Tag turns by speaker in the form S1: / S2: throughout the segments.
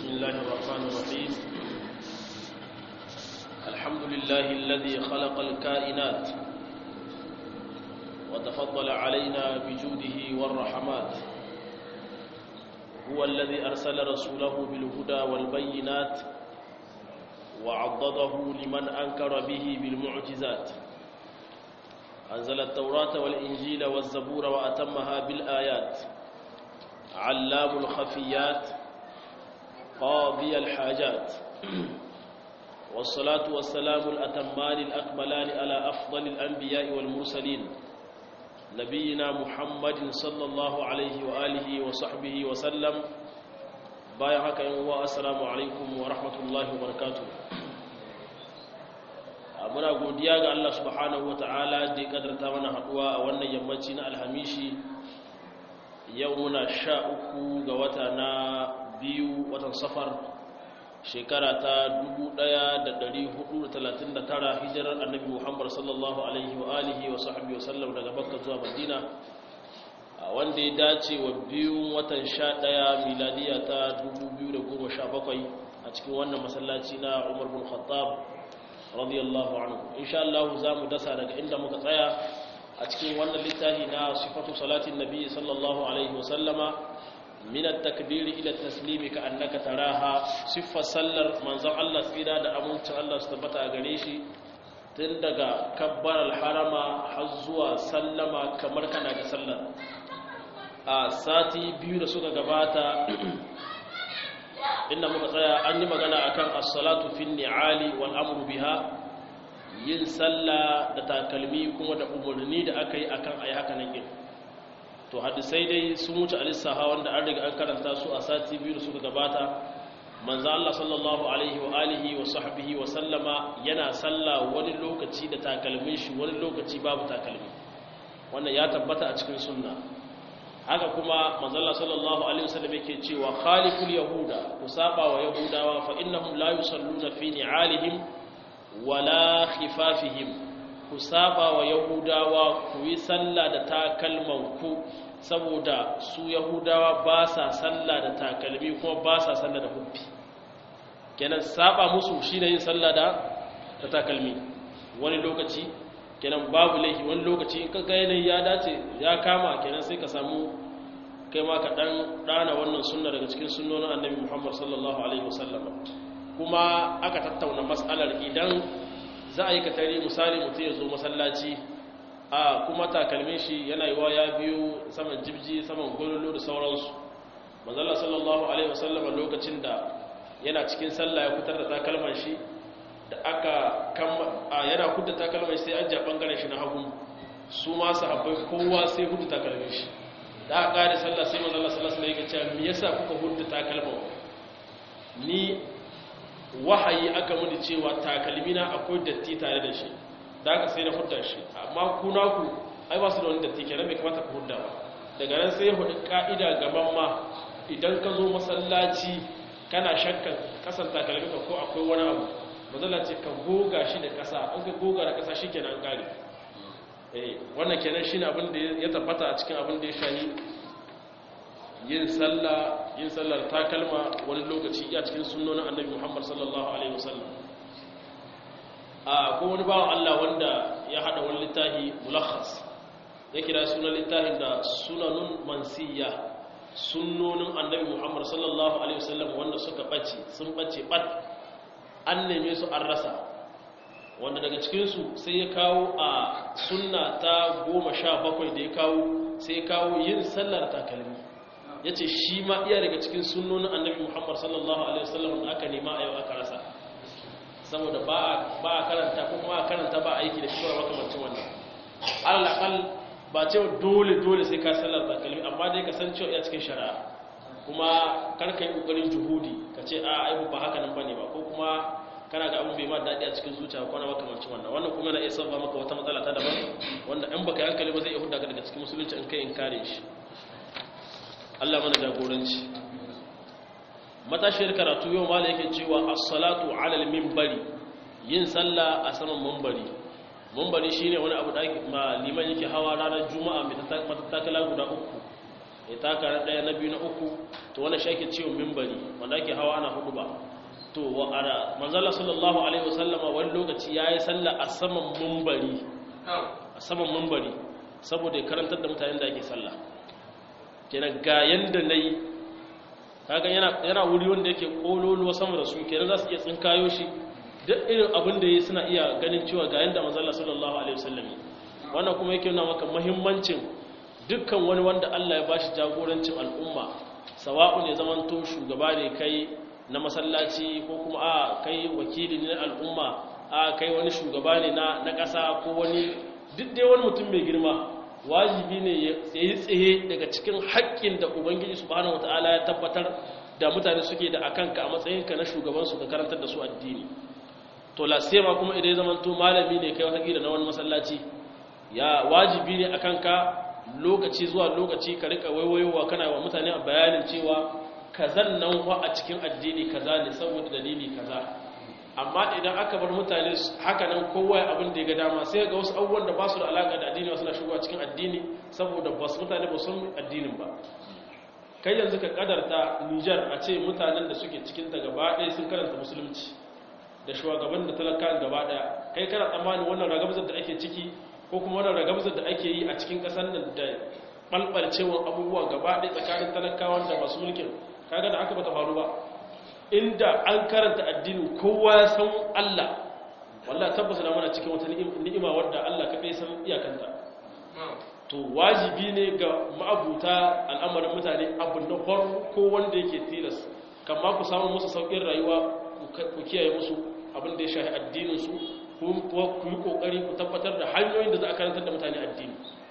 S1: بسم الله الرحمن الرحيم الحمد لله الذي خلق الكائنات وتفضل علينا بجوده والرحمات هو الذي أرسل رسوله بالهدى والبينات وعضده لمن أنكر به بالمعجزات أنزل التوراة والإنجيل والزبور وأتمها بالآيات علام الخفيات قاضي الحاجات والصلاة والسلام الأتمان الأكملان على أفضل الأنبياء والمرسلين نبينا محمد صلى الله عليه وآله وصحبه وسلم بايعك يوم السلام عليكم ورحمة الله وبركاته muna godiya ga Allah subhanahu wataala da ya kadarta mana haduwa a wannan yammaci na alhamishi yau muna sha uku ga wata na biyu watan safar shekara ta 1439 hijirar annabi muhammad sallallahu alaihi wa alihi wa sahbihi wa sallam daga makka zuwa madina wanda ya dace wa biyun watan sha ɗaya miladiya ta 2017 a cikin wannan masallaci na umar bin khattab radiyallahu anhu insha Allah za mu dasa daga inda muka tsaya a cikin wannan littafi na sifatu salatin nabi sallallahu alaihi wa sallama min at-takbir ila at-taslim ka annaka taraha siffa sallar manzon Allah tsira da amincin Allah su tabbata a gare shi tun daga kabbar al-harama har zuwa sallama kamar kana ga sallar a sati biyu da suka gabata inda muka tsaya an yi magana akan as-salatu fi ni'ali wal amru biha yin sallah da takalmi kuma da umarni da aka yi akan ayi haka nan din to hadisai dai sun wuce alisaha wanda an riga an karanta su a sati biyu da suka gabata manzo Allah sallallahu alaihi wa alihi wa sahbihi wa sallama yana sallah wani lokaci da takalmin shi wani lokaci babu takalmi wannan ya tabbata a cikin sunna haka kuma manzala sallallahu alaihi wasallam yake cewa khaliful yahuda ku saba wa yahudawa fa innahum la yusalluna fi ni'alihim wala khifafihim ku saba wa yahudawa ku yi sallah da takalman ku saboda su yahudawa ba sa sallah da takalmi kuma ba sa sallah da hubbi kenan saba musu shine yin sallah da da takalmi wani lokaci kenan babu laifi wani lokaci in kaga yanayi ya dace ya kama kenan sai ka samu kai ma ka dan dana wannan sunna daga cikin sunnonin annabi Muhammad sallallahu alaihi wasallam kuma aka tattauna mas'alar idan za a yi ka tare misali mutum ya zo masallaci a kuma takalmin shi yana yiwa ya biyo saman jibji saman gololo da sauransu manzala sallallahu alaihi wasallam lokacin da yana cikin sallah ya fitar da takalman shi da aka yana hudda takalmai sai an ja bangaren shi na hagu su ma sahabbai kowa sai hudda takalmin shi da aka kare sallah sai manzo Allah sallallahu alaihi wasallam ya ce me yasa kuka hudda takalman ni wahayi aka muni cewa takalmina akwai datti tare da shi da aka sai na hudda shi amma ku na ku ai ba su da wani datti kenan bai kamata ku hudda ba daga nan sai hudu ka'ida gaban ma idan ka zo masallaci kana shakkan kasan takalminka ko akwai wani abu mazala ce ka goga shi da ƙasa an ka goga da ƙasa shi kenan ƙari wannan kenan shi ne abin da ya tabbata a cikin abin da ya shayi yin sallah yin sallar takalma wani lokaci a cikin sunnonin annabi muhammad sallallahu alaihi wasallam a ko wani bawan allah wanda ya haɗa wani littafi mulakhas ya kira sunan littafin da sunanun mansiya sunnonin annabi muhammad sallallahu alaihi wasallam wanda suka ɓace sun ɓace ɓat an neme su an rasa wanda daga cikinsu sai ya kawo a sunna ta goma sha bakwai da ya kawo sai ya kawo yin sallar takalmi ya ce shi ma iya daga cikin sunnonin annabi muhammad sallallahu alaihi wasallam da aka nema a yau aka rasa saboda ba a karanta ko kuma a karanta ba a aiki da shi makamancin wannan alaƙal ba ce dole dole sai ka sallar takalmi amma dai ka san cewa iya cikin shari'a kuma karka yi ƙoƙarin juhudi ka ce a aibu ba haka nan ba ne ba ko kuma kana ga abin bai ma daɗi a cikin zuciya ko na makamancin wannan wannan kuma na iya sabba maka wata matsala ta daban wanda in baka hankali ba zai iya hudda ka daga cikin musulunci in kai in kare shi Allah mana jagoranci matashiyar karatu yau mala yake cewa as-salatu ala al-minbari yin sallah a saman minbari minbari shine wani abu da liman yake hawa ranar juma'a mai matattakala guda uku ya taka na ɗaya na biyu na uku to wannan shi ake cewa mimbari wanda ake hawa ana hudu ba to wa ara manzala sallallahu alaihi wasallama wani lokaci yayi sallah a saman mimbari a saman mimbari saboda ya karantar da mutanen da ake sallah kenan ga yanda nayi kaga yana yana wuri wanda yake kololuwa sama da su kenan za su iya tsinkayo shi duk irin abin da yi suna iya ganin cewa ga yanda manzala sallallahu alaihi wasallam wannan kuma yake nuna maka muhimmancin dukkan wani wanda Allah ya bashi jagorancin al'umma sawa'u ne zamanto shugaba ne kai na masallaci ko kuma a kai wakili ne na al'umma a kai wani shugaba ne na na ƙasa ko wani duk dai wani mutum mai girma wajibi ne ya tsaye tsaye daga cikin haƙƙin da ubangiji subhanahu wataala ya tabbatar da mutane suke da akanka a matsayinka na shugaban su ka karantar da su addini to lasema kuma idan ya zamanto malami ne kai wata na wani masallaci ya wajibi ne akan ka lokaci zuwa lokaci ka rika waiwayowa kana wa mutane a bayanin cewa kazan nan wa a cikin addini kaza ne saboda dalili kaza amma idan aka bar mutane haka nan kowa abin da ya ga dama sai ga wasu abubuwan da ba su da alaka da addini wasu na shigowa cikin addini saboda ba su mutane ba sun addinin ba kai yanzu ka kadarta Nijar a ce mutanen da suke cikin ta gaba ɗaya sun karanta musulunci da shugaban da talaka gaba ɗaya kai kana tsammani wannan ragabzar da ake ciki ko kuma wannan ragabzar da ake yi a cikin ƙasar nan da ɓalɓalcewar abubuwa gaba ɗaya tsakanin talakawan da masu mulkin kaga da aka bata faru ba inda an karanta addini kowa ya san Allah wallahi tabbata da muna cikin wata ni'ima wadda Allah kaɗai san iyakanta to wajibi ne ga ma'abuta al'amarin mutane abu na farko wanda yake tilas kama ku samu musu sauƙin rayuwa ku kiyaye musu abin da ya shahi addininsu kuma ku yi ƙoƙari ku tabbatar da hanyoyin da za a karantar da mutane addini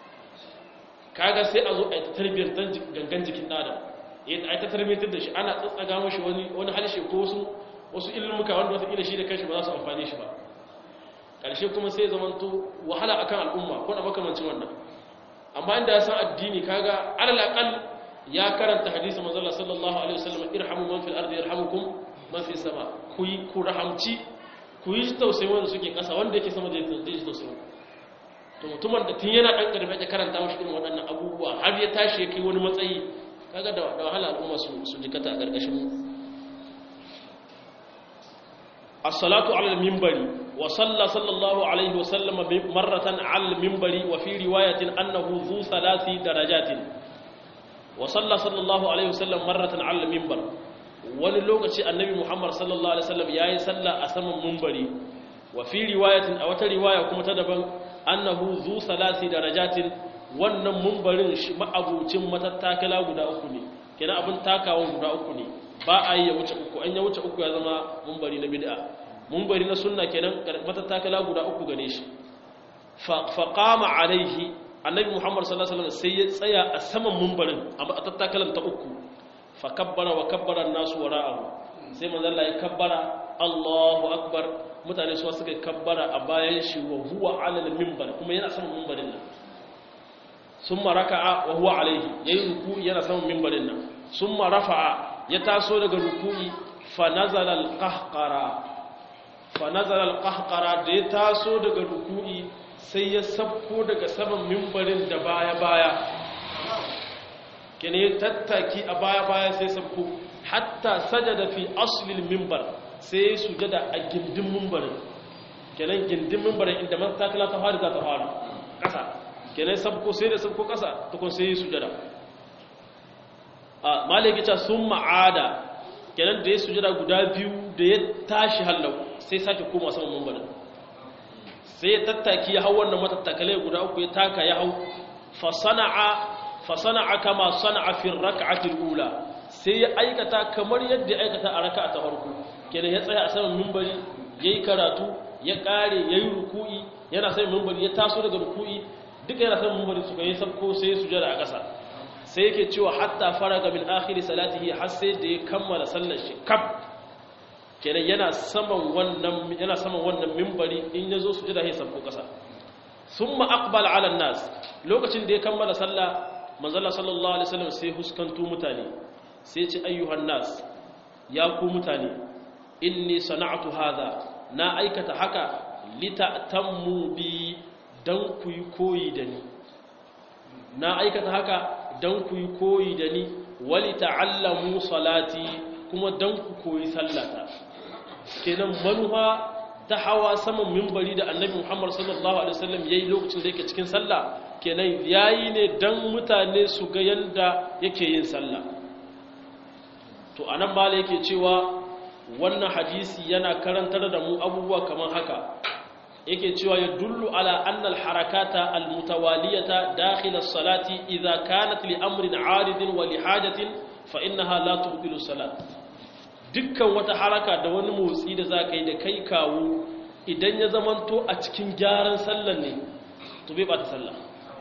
S1: kaga sai a zo a yi ta tarbiyyar gangan jikin ɗada a yi ta tarbiyyar da shi ana tsatsaga mashi wani harshe ko wasu wasu ilmuka wanda wata shi da kanshi ba za su amfani shi ba ƙarshe kuma sai zamanto wahala akan al'umma ko na makamancin wannan amma inda ya san addini kaga alal aqal ya karanta hadisi manzo Allah sallallahu alaihi wasallam irhamu man fil ardi yarhamukum man fis sama ku yi ku rahamci ku yi tausayi wanda suke kasa wanda yake sama da zai tausayi to mutumin da tun yana dan karfe ya karanta mashi irin waɗannan abubuwa har ya tashi ya kai wani matsayi kaga da wahala al'umma su su jikata a gargashin as-salatu 'ala al-minbari wa salla sallallahu alaihi wa sallam marratan 'ala al-minbari wa fi riwayatin annahu dhu thalathi darajatin wa salla sallallahu alaihi wa sallam marratan 'ala al-minbar wani lokaci annabi muhammad sallallahu alaihi wasallam yayi salla a saman minbari wa fi riwayatin a wata riwaya kuma ta daban annahu dhu thalathi darajatin wannan mumbarin ma'abucin matattakala guda uku ne kenan abin takawa guda uku ne ba a yi ya wuce uku an ya wuce uku ya zama mumbari na bid'a mumbari na sunna kenan matattakala guda uku gane shi fa qama alaihi annabi muhammad sallallahu alaihi wasallam sai ya tsaya a saman mumbarin a matattakalan ta uku fa kabbara wa kabbara an-nasu wara'ahu sai manzo Allah ya kabbara Allahu akbar mutane su suka kabbara a bayan shi wa huwa ala al-minbar kuma yana saman mumbarin nan summa raka'a wa huwa alayhi yayi ruku'i yana saman minbarin nan summa rafa'a ya taso daga ruku'i fa nazala al-qahqara fa nazala al-qahqara da ya taso daga ruku'i sai ya sabko daga saman minbarin da baya baya kene tattaki a baya baya sai sabko hatta sajada fi asli al-minbar sai sujada a gindin minbarin kenan gindin minbarin inda man takala ta fara za ta fara kasa kenan sabko sai da sabko kasa tukun sai yi sujada a maliki ta sun ma'ada kenan da ya sujada guda biyu da ya tashi hallau sai sake koma saman mambarin sai ya tattaki ya hau wannan matattakalai guda uku ya taka ya hau fasana'a kama sana'a fi raka'atil ula sai ya aikata kamar yadda ya aikata a raka'a ta farko kenan ya tsaya a saman mimbari yayi karatu ya kare yayi ruku'i yana sai mimbari ya taso daga ruku'i duka yana san mumbari suka yi sabko sai su jira a ƙasa sai yake cewa hatta faraga min akhiri salatihi har sai da ya kammala sallar shi kaf kenan yana saman wannan yana saman wannan minbari in yazo su jira sai sabko ƙasa thumma aqbala ala nas lokacin da ya kammala sallah manzala sallallahu alaihi wasallam sai huskantu mutane sai ya ce ayyuhan nas ya ku mutane inni sana'tu hadha na aikata haka litatammu bi don ku yi koyi da ni na aikata haka dan ku yi koyi da ni wali ta'allamu salati kuma dan ku koyi sallata kenan manuha ta hawa saman mimbari da annabi Muhammad sallallahu alaihi wasallam yayi lokacin da yake cikin sallah kenan yayi ne dan mutane su ga yanda yake yin sallah to anan mala yake cewa wannan hadisi yana karantar da mu abubuwa kamar haka yake cewa ya dullu ala anna al-harakata al-mutawaliyata dakhil as-salati idha kanat li amrin 'aridin wa li hajatin fa innaha la tubtilu salat dukkan wata haraka da wani motsi da zaka yi da kai kawo idan ya zamanto a cikin gyaran sallar ne to bai ba ta sallah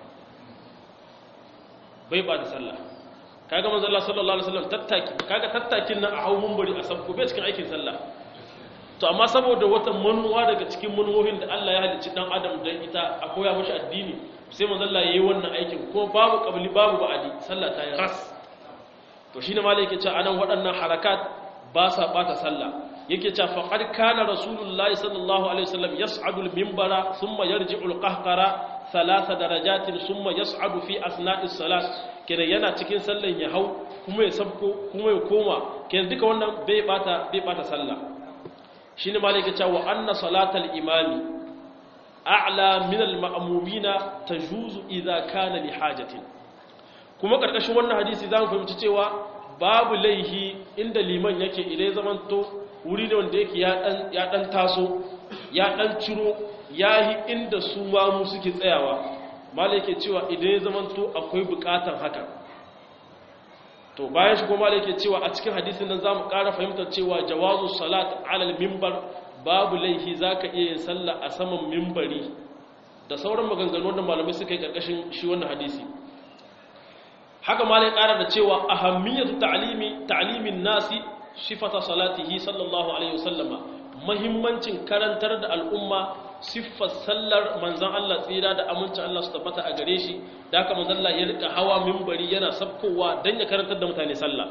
S1: bai ba ta sallah kaga manzo Allah sallallahu alaihi wasallam tattaki kaga tattakin nan a hawo munbari a sabko bai cikin aikin sallah to amma saboda wata manuwa daga cikin manuwohin da Allah ya halicci dan adam dan ita a koya mashi addini sai manzo Allah yayi wannan aikin kuma babu qabli babu ba'adi sallah ta yi ras to shine malai yake cewa anan waɗannan harakat ba sa bata sallah yake cewa faqad kana rasulullahi sallallahu alaihi wasallam yas'adu al-minbara thumma yarji'u al-qahqara thalatha darajatin thumma yas'adu fi asna'is salat kenan yana cikin sallan ya hau kuma ya sabko kuma ya koma kenan duka wannan bai bata bai bata sallah shine malaka cewa anna salatal imami a'la min al-ma'mumina tajuzu idza kana li hajatin kuma karkashin wannan hadisi zamu fahimci cewa babu laihi inda liman yake idan zamanto wuri ne wanda yake ya dan ya dan taso ya dan ciro yahi inda su ma mu suke tsayawa malai yake cewa idan ya zamanto akwai bukatan haka to bayan shi kuma malai yake cewa a cikin hadisin nan zamu ƙara fahimtar cewa jawazu salat alal minbar babu laihi zaka iya yin sallah a saman minbari da sauran maganganu wanda malamai suka yi karkashin shi wannan hadisi haka malai ƙara da cewa ahammiyatu ta'limi ta'limin nasi sifata salatihi sallallahu alaihi wasallama muhimmancin karantar da al'umma siffar sallar manzan Allah tsira da amincin Allah su tabbata a gare shi da haka manzan Allah ya rika hawa mimbari yana sabkowa don ya karantar da mutane sallah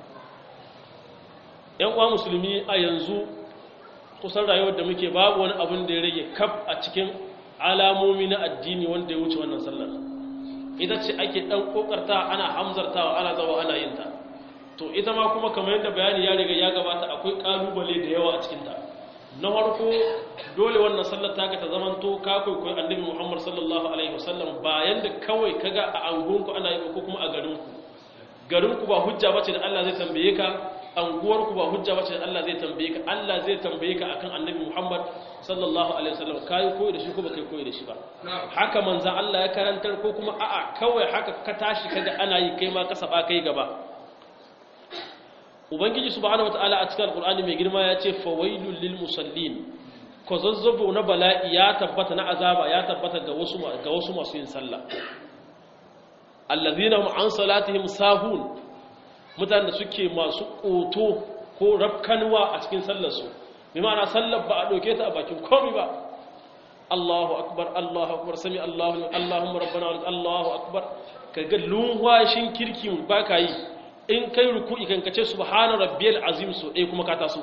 S1: ‘yan uwa musulmi a yanzu kusan rayuwar da muke babu wani abin da ya rage kaf a cikin alamomi na addini wanda ya wuce wannan sallar ita ce ake ɗan ƙoƙarta ana hamzartawa ana zawa ana yin ta to ita ma kuma kamar yadda bayani ya riga ya gabata akwai ƙalubale da yawa a cikinta na farko dole wannan sallar taka ta zamanto ka kwaikwayo annabi Muhammad sallallahu alaihi wasallam bayan da kawai kaga a angonku ana yi ko kuma a garinku garinku ba hujja bace da Allah zai tambaye ka anguwarku ba hujja bace da Allah zai tambaye ka Allah zai tambaye ka akan annabi Muhammad sallallahu alaihi wasallam kai koyi da shi ko baka koyi da shi ba haka manzon Allah ya karantar ko kuma a'a kawai haka ka tashi kaga ana yi kai ma ka saba kai gaba ubangiji subhanahu wataala a cikin alqur'ani mai girma ya ce fawailul lil musallin ko zazzabo na bala'i ya tabbata na azaba ya tabbata ga wasu ga wasu masu yin sallah allazina hum an salatihim sahun mutanen da suke masu koto ko rafkanwa a cikin sallar su bi ma'ana sallar ba a doke ta a bakin komai ba Allahu akbar Allahu akbar sami Allahu Allahumma rabbana Allahu akbar kaga lunwashin kirkin baka yi in kai ruku'i kan kace subhana rabbiyal azim so dai kuma ka taso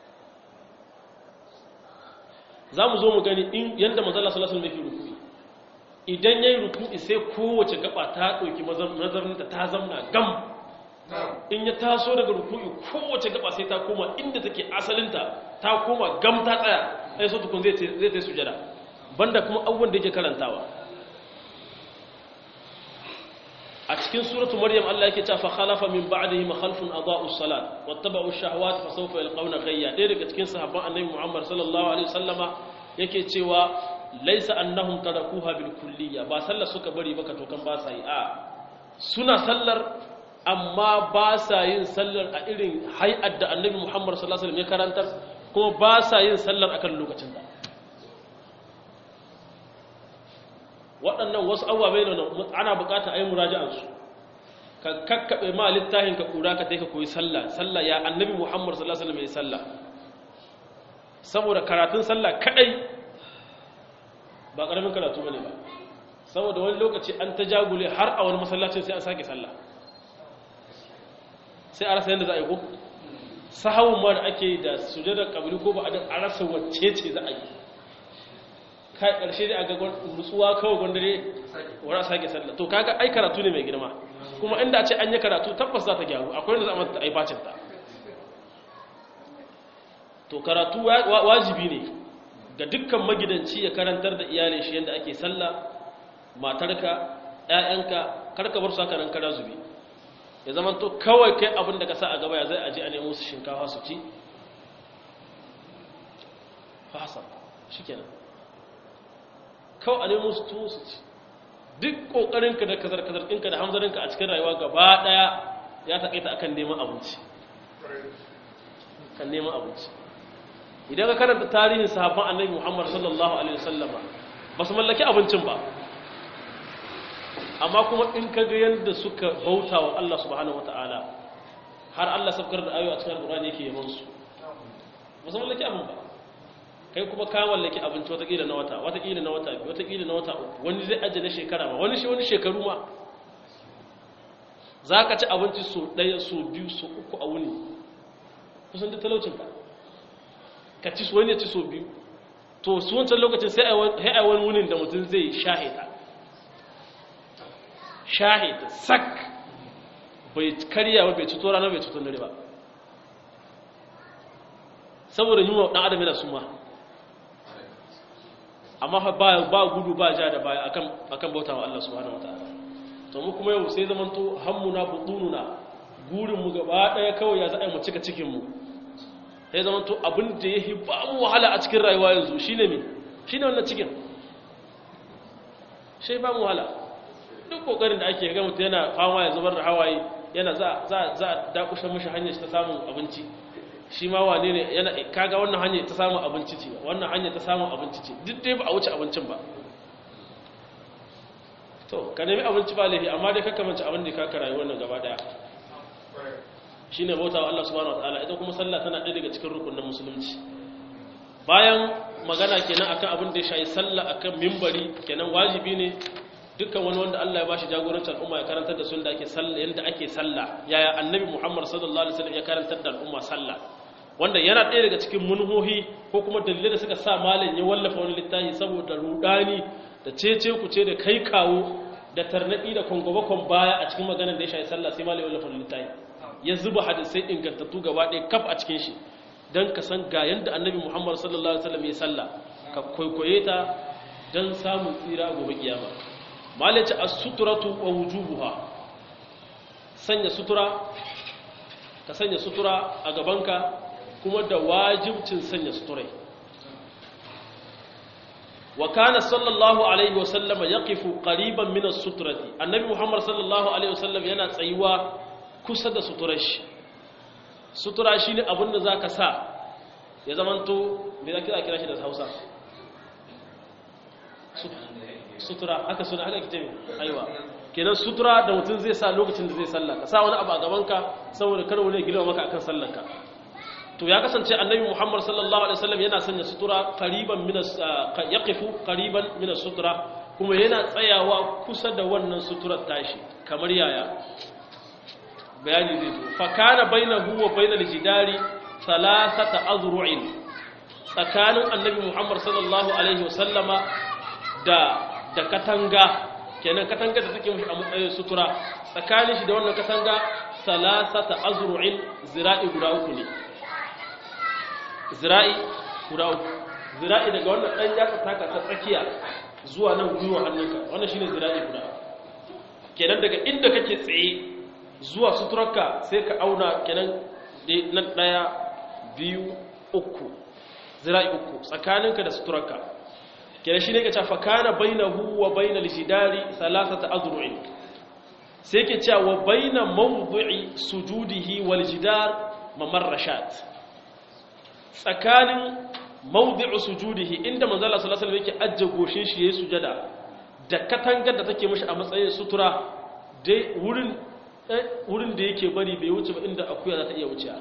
S1: zamu zo mu gani in yanda manzo Allah sallallahu alaihi wasallam yake ruku'i idan yayi ruku'i sai kowace gaba ta dauki nazarinta ta zamna gam in ya taso daga ruku'i kowace gaba sai ta koma inda take asalinta ta koma gam ta tsaya sai so tukun zai zai ta sujada banda kuma abubuwan da yake karantawa a cikin suratu maryam Allah yake cewa fa khalafa min ba'dihim khalfun adaa'u as-salat wattaba'u ash-shahawat fa sawfa yalqawna ghayya dai daga cikin sahabban annabi Muhammad sallallahu alaihi wasallama yake cewa laysa annahum tarakuha bil kulliyya ba sallar suka bari baka to kan ba sa yi a suna sallar amma ba sa yin sallar a irin hay'ar da annabi Muhammad sallallahu alaihi wasallam ya karantar kuma ba sa yin sallar akan lokacin da waɗannan wasu abubuwa ne ana bukata a yi muraja'ansu ka kakkaɓe ma littafin ka ƙura ka ka koyi sallah sallah ya annabi muhammad sallallahu alaihi wasallam ya sallah saboda karatun sallah kadai ba ƙaramin karatu bane ba saboda wani lokaci an ta jagule har a wani masallacin sai an sake sallah sai a rasa yadda za a yi ko sahawun ma da ake da sujadar kabili ko ba a rasa wacce ce za a yi kai ƙarshe da aga nutsuwa kawai gwandare wani a sake sallah to kaga ai karatu ne mai girma kuma inda a ce an yi karatu tabbas za ta gyaru akwai wanda za a mata aibacin ta to karatu wajibi ne ga dukkan magidanci ya karantar da iyalin shi yadda ake sallah matarka ƴaƴanka karka bar su haka nan kara zubi ya zama to kawai kai abin da ka sa a gaba ya zai aje a nemo su shinkafa su ci fasa shikenan kawai a nemo su tuwo su ci duk kokarinka da kazar-kazar ɗinka da hamzarinka a cikin rayuwa gaba ɗaya ya taƙaita akan neman abinci kan neman abinci idan ka karanta tarihin sahabban annabi Muhammad sallallahu alaihi wasallama ba su mallaki abincin ba amma kuma in ka ga yadda suka bauta wa Allah subhanahu wataala har Allah sabkar da ayoyi a cikin Qur'ani yake yaban su ba su mallaki abin ba kai kuma ka mallaki abinci watakila na wata watakila na wata biyu watakila na wata uku wani zai ajiye na shekara ma wani shi wani shekaru ma za ka ci abinci so ɗaya so biyu so uku a wuni kusan da talaucinka ka ci wani ya ci so biyu to su wancan lokacin sai a wani wunin da mutum zai shahida shahida sak bai karya ba bai cuto rana bai cuto dare ba saboda yunwa ɗan adam yana suma amma ba ba gudu ba ja da baya akan akan bautawa Allah subhanahu wataala to mu kuma yau sai zaman to hammuna butununa gurin mu gaba daya kawai ya za mu cika cikin mu sai zaman to abin da yahi ba mu wahala a cikin rayuwa yanzu shine me shine wannan cikin sai ba mu wahala duk kokarin da ake ga mutum yana fama ya zubar da hawaye yana za za za dakushe mishi hanyar ta samun abinci shi ma wane ne yana kaga wannan hanyar ta samun abinci ce wannan hanyar ta samun abinci ce duk dai ba a wuce abincin ba to ka nemi abinci ba laifi amma dai kakka manci abin da ka karayi wannan gaba daya shine bauta wa Allah subhanahu wataala ita kuma sallah tana ɗaya daga cikin rukunin musulunci bayan magana kenan akan abin da ya shayi sallah akan mimbari kenan wajibi ne dukkan wani wanda Allah ya bashi jagorancin al'umma ya karantar da sun da ake sallah yanda ake sallah yaya annabi Muhammad sallallahu alaihi wasallam ya karantar da al'umma sallah wanda yana ɗaya daga cikin munhohi ko kuma dalilai da suka sa malam ya wallafa wani littafi saboda rudani da cece ku ce da kai kawo da tarnaki da kwangwabakon baya a cikin maganar da ya shayi sallah sai malam ya wallafa wani littafi ya zuba hadisai ingantattu gaba ɗaya kaf a cikin shi don ka san ga yadda annabi muhammad sallallahu alaihi wasallam ya sallah ka kwaikwaye ta don samun tsira gobe kiyama malaci as-suturatu wa wujubuha sanya sutura ka sanya sutura a gabanka kuma da wajibcin sanya suturai wa kana sallallahu alaihi wasallam yaqifu qariban min as-sutrati annabi muhammad sallallahu alaihi wasallam yana tsayuwa kusa da suturar shi sutura shine abin da zaka sa ya zamanto me zaka kira shi da Hausa sutura haka suna haka kitabi aiwa kenan sutura da mutum zai sa lokacin da zai sallah ka sa wani abu a gabanka saboda kar wani gilma maka akan sallarka to ya kasance annabi Muhammad sallallahu alaihi wasallam yana sanya sutura qariban min yaqifu qariban min sutura kuma yana tsayawa kusa da wannan suturar tashi kamar yaya bayani zai zo fa kana bainahu wa bainal jidari thalathata azru'in tsakanin annabi Muhammad sallallahu alaihi wasallama da da katanga kenan katanga da take mishi a matsayin sutura tsakanin shi da wannan katanga thalathata azru'in zira'i guda uku ne zira'i guda uku zira'i daga wannan dan yatsa taka ta tsakiya zuwa nan gwiwa hannunka wannan shine zira'i guda kenan daga inda kake tsaye zuwa suturarka sai ka auna kenan nan daya biyu uku zira'i uku tsakaninka da suturarka kenan shine ka cewa kana bainahu wa bainal jidari thalathata azru'in sai ke cewa wa baina mawdu'i sujudihi wal jidar mamarrashat tsakanin mawdu'u sujudihi inda manzo Allah sallallahu alaihi wasallam yake ajje goshin shi yayin sujada da katangar da take mishi a matsayin sutura dai wurin wurin da yake bari bai wuce ba inda akuya za ta iya wuce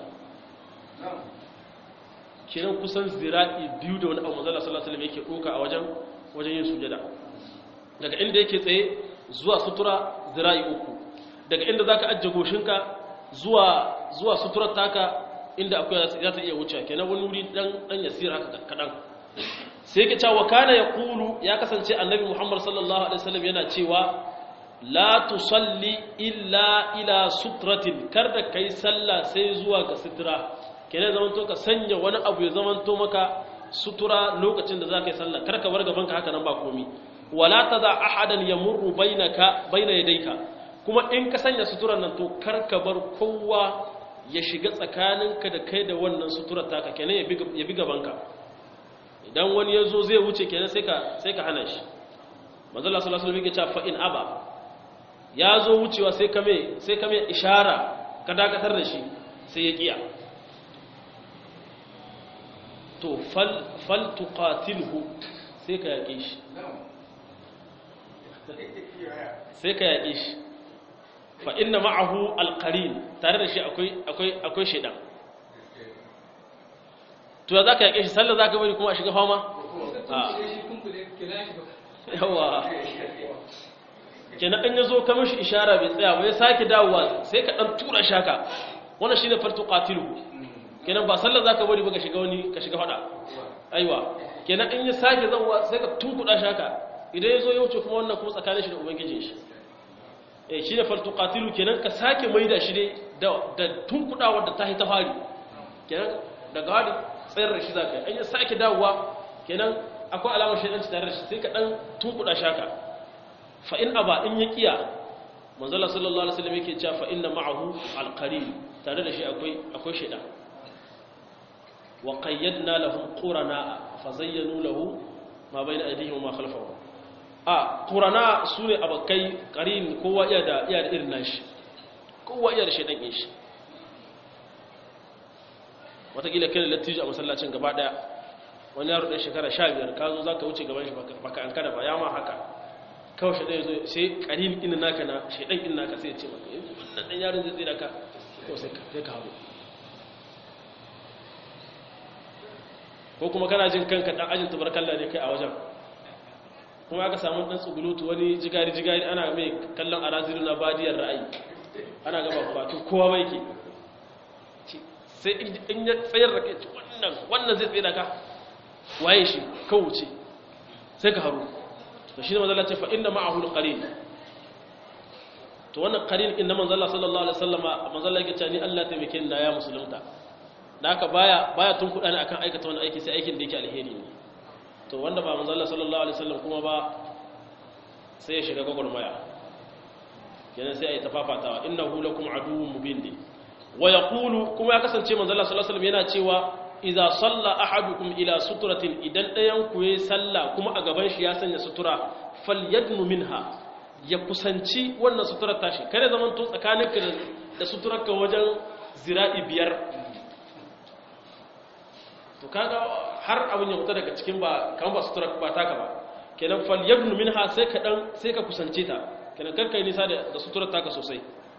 S1: kiran kusan zira'i biyu da wani abu mazala sallallahu alaihi yake doka a wajen wajen yin sujada daga inda yake tsaye zuwa sutura zira'i uku daga inda zaka ajje goshinka zuwa zuwa suturar taka inda akuya za ta iya wuce kenan wani wuri dan dan yasira haka kadan sai yake cewa kana yaqulu ya kasance annabi Muhammad sallallahu alaihi wasallam yana cewa la tusalli illa ila sutratin kar da kai sallah sai zuwa ga sutura kenan zaman to ka sanya wani abu ya zaman to maka sutura lokacin da zaka yi sallah kar ka bar gaban ka haka nan ba komi wala tada ahadan yamurru bainaka baina yadayka kuma in ka sanya suturan nan to kar ka bar kowa ya shiga tsakaninka da kai da wannan suturar taka kenan ya bi gabanka idan wani ya zo zai wuce kenan sai ka sai ka hana shi manzala sallallahu alaihi wasallam yake cewa fa in aba ya zo wucewa sai ka mai sai ka mai ishara ka dakatar da shi sai ya kiya to fal fal tuqatilhu sai ka yake shi sai ka yake shi fa inna ma'ahu alqarin tare da shi akwai akwai akwai shedan to ya zaka yake shi sallah zaka bari kuma a shiga fama yawa kenan in yazo ka mishi ishara bai tsaya ba ya sake dawowa sai ka dan tura shaka wannan shine fartu qatilu kenan ba sallah zaka bari ba ka shiga wani ka shiga fada aiwa kenan in ya sake zawa sai ka tunkuda shaka idan yazo ya wuce kuma wannan kuma tsakanin shi da ubangijin shi eh shine fartu qatilu kenan ka sake maida shi ne da da tunkudawa da ta ta fari kenan daga hadi tsayar da shi zaka yi an ya sake dawowa kenan akwai alamar shaidanci tare da shi sai ka dan tunkuda shaka fa in aba in ya kiya manzala sallallahu alaihi wasallam yake cewa fa inna ma'ahu alqarin tare da shi akwai akwai shaidan wa qayyadna lahum qurana fa zayyanu lahu ma bayna aydihim wa ma khalfahum a qurana sune abakai qarin kowa iya da iya da irin nashi kowa iya da shaidan din shi watakila kai lattijo a masallacin gaba daya wani yaro ɗan shekara sha biyar ka zo za ka wuce gaban shi baka an kada ba ya ma haka kawai shi ɗaya zo sai ƙarin ina naka na shaidan ina naka sai ya ce maka yanzu wannan ɗan yaron zai tsira ka ko sai ka haru ko kuma kana jin kanka ɗan ajin tubarkalla ne kai a wajen kuma aka samu ɗan tsugulutu wani jigari-jigari ana mai kallon araziru na badiyar ra'ayi ana gaba bakin kowa mai ke sai in ya tsayar da kai wannan wannan zai tsaye da ka waye shi kawuce sai ka haru to shi ne manzala ce fa inna ma'ahu al-qarin to wannan qarin inna manzala sallallahu alaihi wasallama manzala yake cewa ni Allah taimake ni da ya musulunta da haka baya baya tun kuɗa ne akan aikata wani aiki sai aikin da yake alheri ne to wanda ba manzala sallallahu alaihi wasallam kuma ba sai ya shiga gwagwarmaya kenan sai a yi tafafatawa innahu lakum aduwwun mubin ne wa yaqulu kuma ya kasance manzala sallallahu alaihi wasallam yana cewa idza salla ahadukum ila suturatin idan ɗayan ku yayi sallah kuma a gaban shi ya sanya sutura falyadnu minha ya kusanci wannan suturar tashi kada zaman to tsakaninka da suturarka wajen zira'i biyar to kaga har abin ya fita daga cikin ba kan ba suturar ba taka ba kenan falyadnu minha sai ka dan sai ka kusance ta kenan karka yi nisa da suturar taka sosai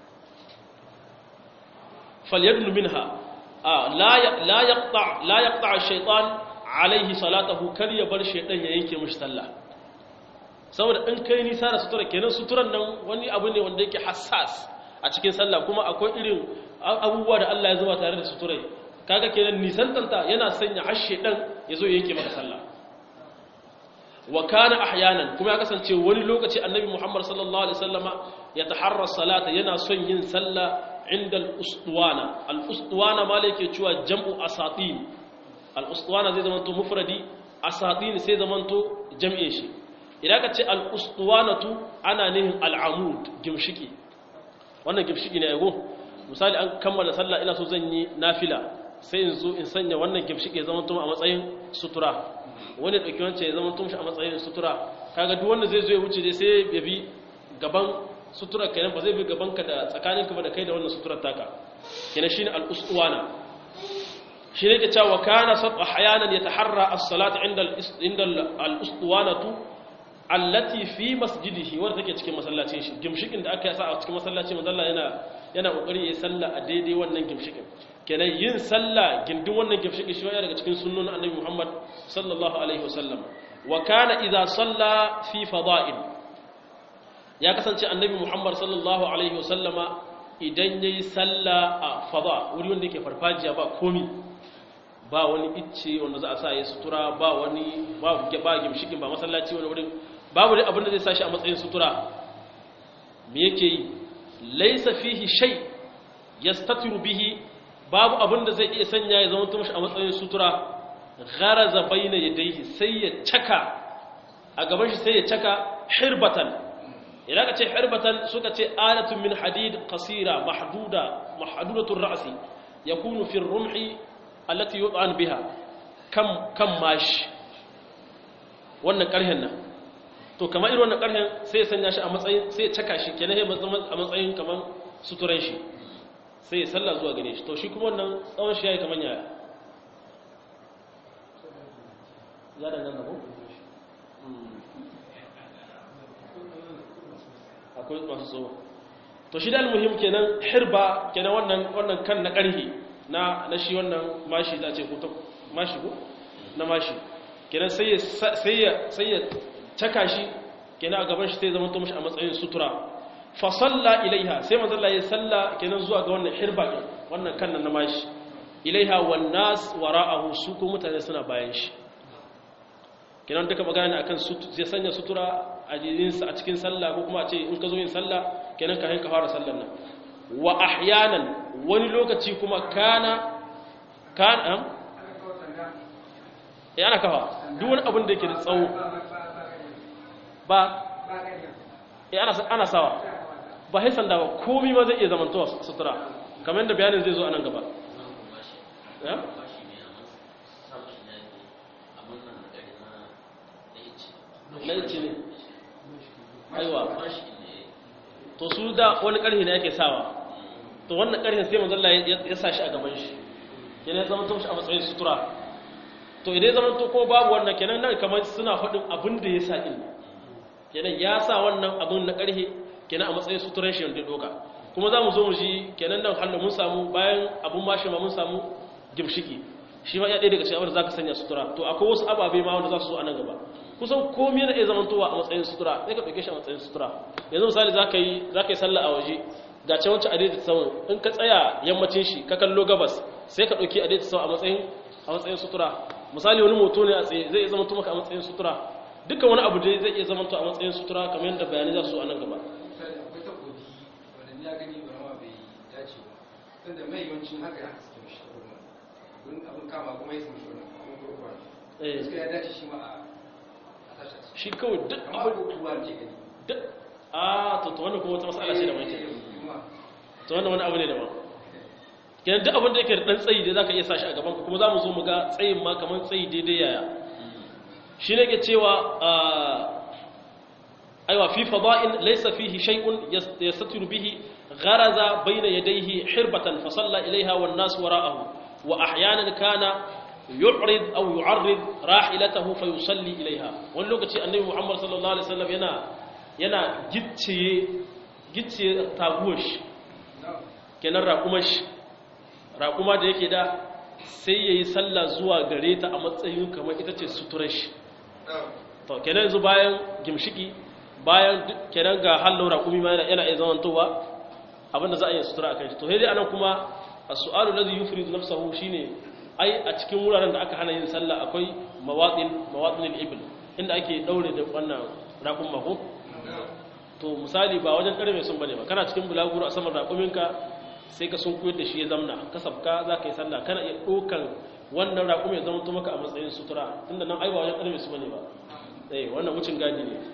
S1: falyadnu minha la yaqta la yaqta ash-shaytan alayhi salatahu kar ya bar shaytan ya yanke mishi sallah saboda in kai nisa da sutura kenan suturan nan wani abu ne wanda yake hassas a cikin sallah kuma akwai irin abubuwa da Allah ya zuba tare da suturai kaga kenan nisan tanta yana sanya har shaytan ya zo yanke maka sallah wa kana ahyanan kuma ya kasance wani lokaci annabi Muhammad sallallahu alaihi wasallama ya taharra salata yana son yin sallah inda al'ustuwana al'ustuwana ma yake cewa jam'u asatin al'ustuwana zai zamanto mufradi asatin sai zamanto jam'in shi idan ka ce al'ustuwanatu ana nihin al'amud gimshiki wannan gimshiki ne yago misali an kammala sallah ina so zan yi nafila sai in zo in sanya wannan gimshiki ya zamanto a matsayin sutura wani ɗauki wancan ya zamanto shi a matsayin sutura kaga duk wanda zai zo ya wuce dai sai ya bi gaban suturar kenan ba zai bi gabanka da tsakaninka ba da kai da wannan suturar taka kenan shine al-uswana shi ne ke cewa kana sab ahyanan yataharra as-salat inda inda al-uswanatu allati fi masjidihi wanda take cikin masallacin shi gimshikin da aka yasa a cikin masallaci manzo yana yana kokari yayin sallah a daidai wannan gimshikin kenan yin sallah gindin wannan gimshikin shi daga cikin sunnon annabi Muhammad sallallahu alaihi wasallam wa kana idza salla fi fada'il ya kasance annabi muhammad sallallahu alaihi wasallama idan ya yi salla a fada wuri wanda yake farfajiya ba komi ba wani icce wanda za a sa ya sutura ba wani ba gimshikin ba masallaci wani wurin babu dai abinda zai sa shi a matsayin sutura me yake yi laysa fihi shay yastatiru bihi babu abin da zai iya sanya ya zama tumashi a matsayin sutura gharaza bayna yadayhi sai ya caka a gaban shi sai ya caka hirbatan idan ka ce hirbatan suka ce alatun min hadid qasira mahduda mahdudatur ra'si yakunu fi ar-rumhi allati yud'an biha kam kam mashi wannan karhen nan to kamar irin wannan karhen sai ya sanya shi a matsayin sai ya caka shi kenan ya a matsayin kamar suturan shi sai ya salla zuwa gare shi to shi kuma wannan tsawon shi yayi kamar yaya ya danganta ko akwai masu tsawo to shi da almuhim kenan hirba kenan wannan wannan kan na karhi na na shi wannan mashi za a ce ko ta mashi ko na mashi kenan sai ya sai ya sai ya caka shi kenan a gaban shi sai zama to mishi a matsayin sutura fa salla ilaiha sai manzo Allah ya salla kenan zuwa ga wannan hirba din wannan kan na mashi ilaiha wan nas wara'ahu su ko mutane suna bayan shi kenan duka magana akan zai sanya sutura a jirinsa a cikin sallah ko kuma a ce in ka zo yin sallah kenan ka hanka fara sallar nan wa ahyanan wani lokaci kuma kana kana ya ana kafa duk wani abin da yake da tsawo ba ya ana ana sawa ba sai sanda ba komai ma zai iya zamantowa sutura kamar yadda bayanin zai zo a nan gaba ya laici ne aiwa to su da wani ƙarfi ne yake sawa to wannan ƙarfin sai manzalla ya sa shi a gaban shi yana ya zama shi a matsayin sutura to idan ya zama to ko babu wannan kenan nan kamar suna faɗin abin da ya sa ɗin kenan ya sa wannan abin na ƙarfi kenan a matsayin suturan shi wanda ya ɗoka kuma za mu zo mu ji kenan nan halin mun samu bayan abin mashi ma mun samu gimshiki shi ma ya ɗaya daga cikin abin da za ka sanya sutura to akwai wasu ababe ma wanda za su zo a nan gaba kusan komi yana iya zamantowa a matsayin sutura sai ka ɗauke shi a matsayin sutura yanzu misali za ka yi za ka yi sallah a waje ga can wancan adaidaita saman in ka tsaya yammacin shi ka kallo gabas sai ka ɗauki adaidaita saman a matsayin a matsayin sutura misali wani moto ne a tsaye zai iya zamanto maka a matsayin sutura dukkan wani abu dai zai iya zamanto a matsayin sutura kamar yadda bayanai za su a nan gaba
S2: akwai takobi wanda ya gani ba ma bai dace ba tunda mai yawancin haka ya haske mishi wurin abin kama kuma ya sami shi wannan abin kurkuwa
S1: Eh.
S2: gaskiya ya dace shi ma a a tashi
S1: shi kawai duk
S2: amma
S1: abu
S2: ko tuwa ke gani
S1: duk a to to wannan kuma wata matsala ce da mai
S2: kuma
S1: to wannan wani abu ne daban kenan duk abin da yake da dan tsayi da zaka iya sa shi a gaban ka kuma zamu zo mu ga tsayin ma kaman tsayi daidai yaya shi ne ke cewa aiwa fi fada'in laysa fihi shay'un yastatiru bihi gharaza bayna yadayhi hirbatan fa salla ilayha wan nas wara'ahu wa ahyanan kana yu'rid aw yu'arrid rahilatahu fa yusalli ilayha wani lokaci annabi Muhammad sallallahu alaihi wasallam yana yana gicciye gicciye taguwar shi kenan raƙumar shi raƙuma da yake da sai ya yi sallah zuwa gare ta a matsayin kamar ita ce suturar shi to kenan yanzu bayan gimshiki bayan kenan ga hallon raƙumi ma yana yana iya zamantowa abinda za a yi sutura a kan shi to sai dai anan kuma a su'alu lazi yufridu nafsahu shine ai a cikin wuraren da aka hana yin sallah akwai mawaɗin mawaɗin al-ibl inda ake daure da wannan raƙun mako to misali ba wajen ƙarfe sun bane ba kana cikin bulaguro a saman raƙuminka sai ka sun koyar da shi ya zamna ka sabka za ka yi sallah kana iya ɗaukan wannan raƙumi ya zama maka a matsayin sutura tunda nan ai ba wajen ƙarfe su bane ba eh wannan wucin gadi ne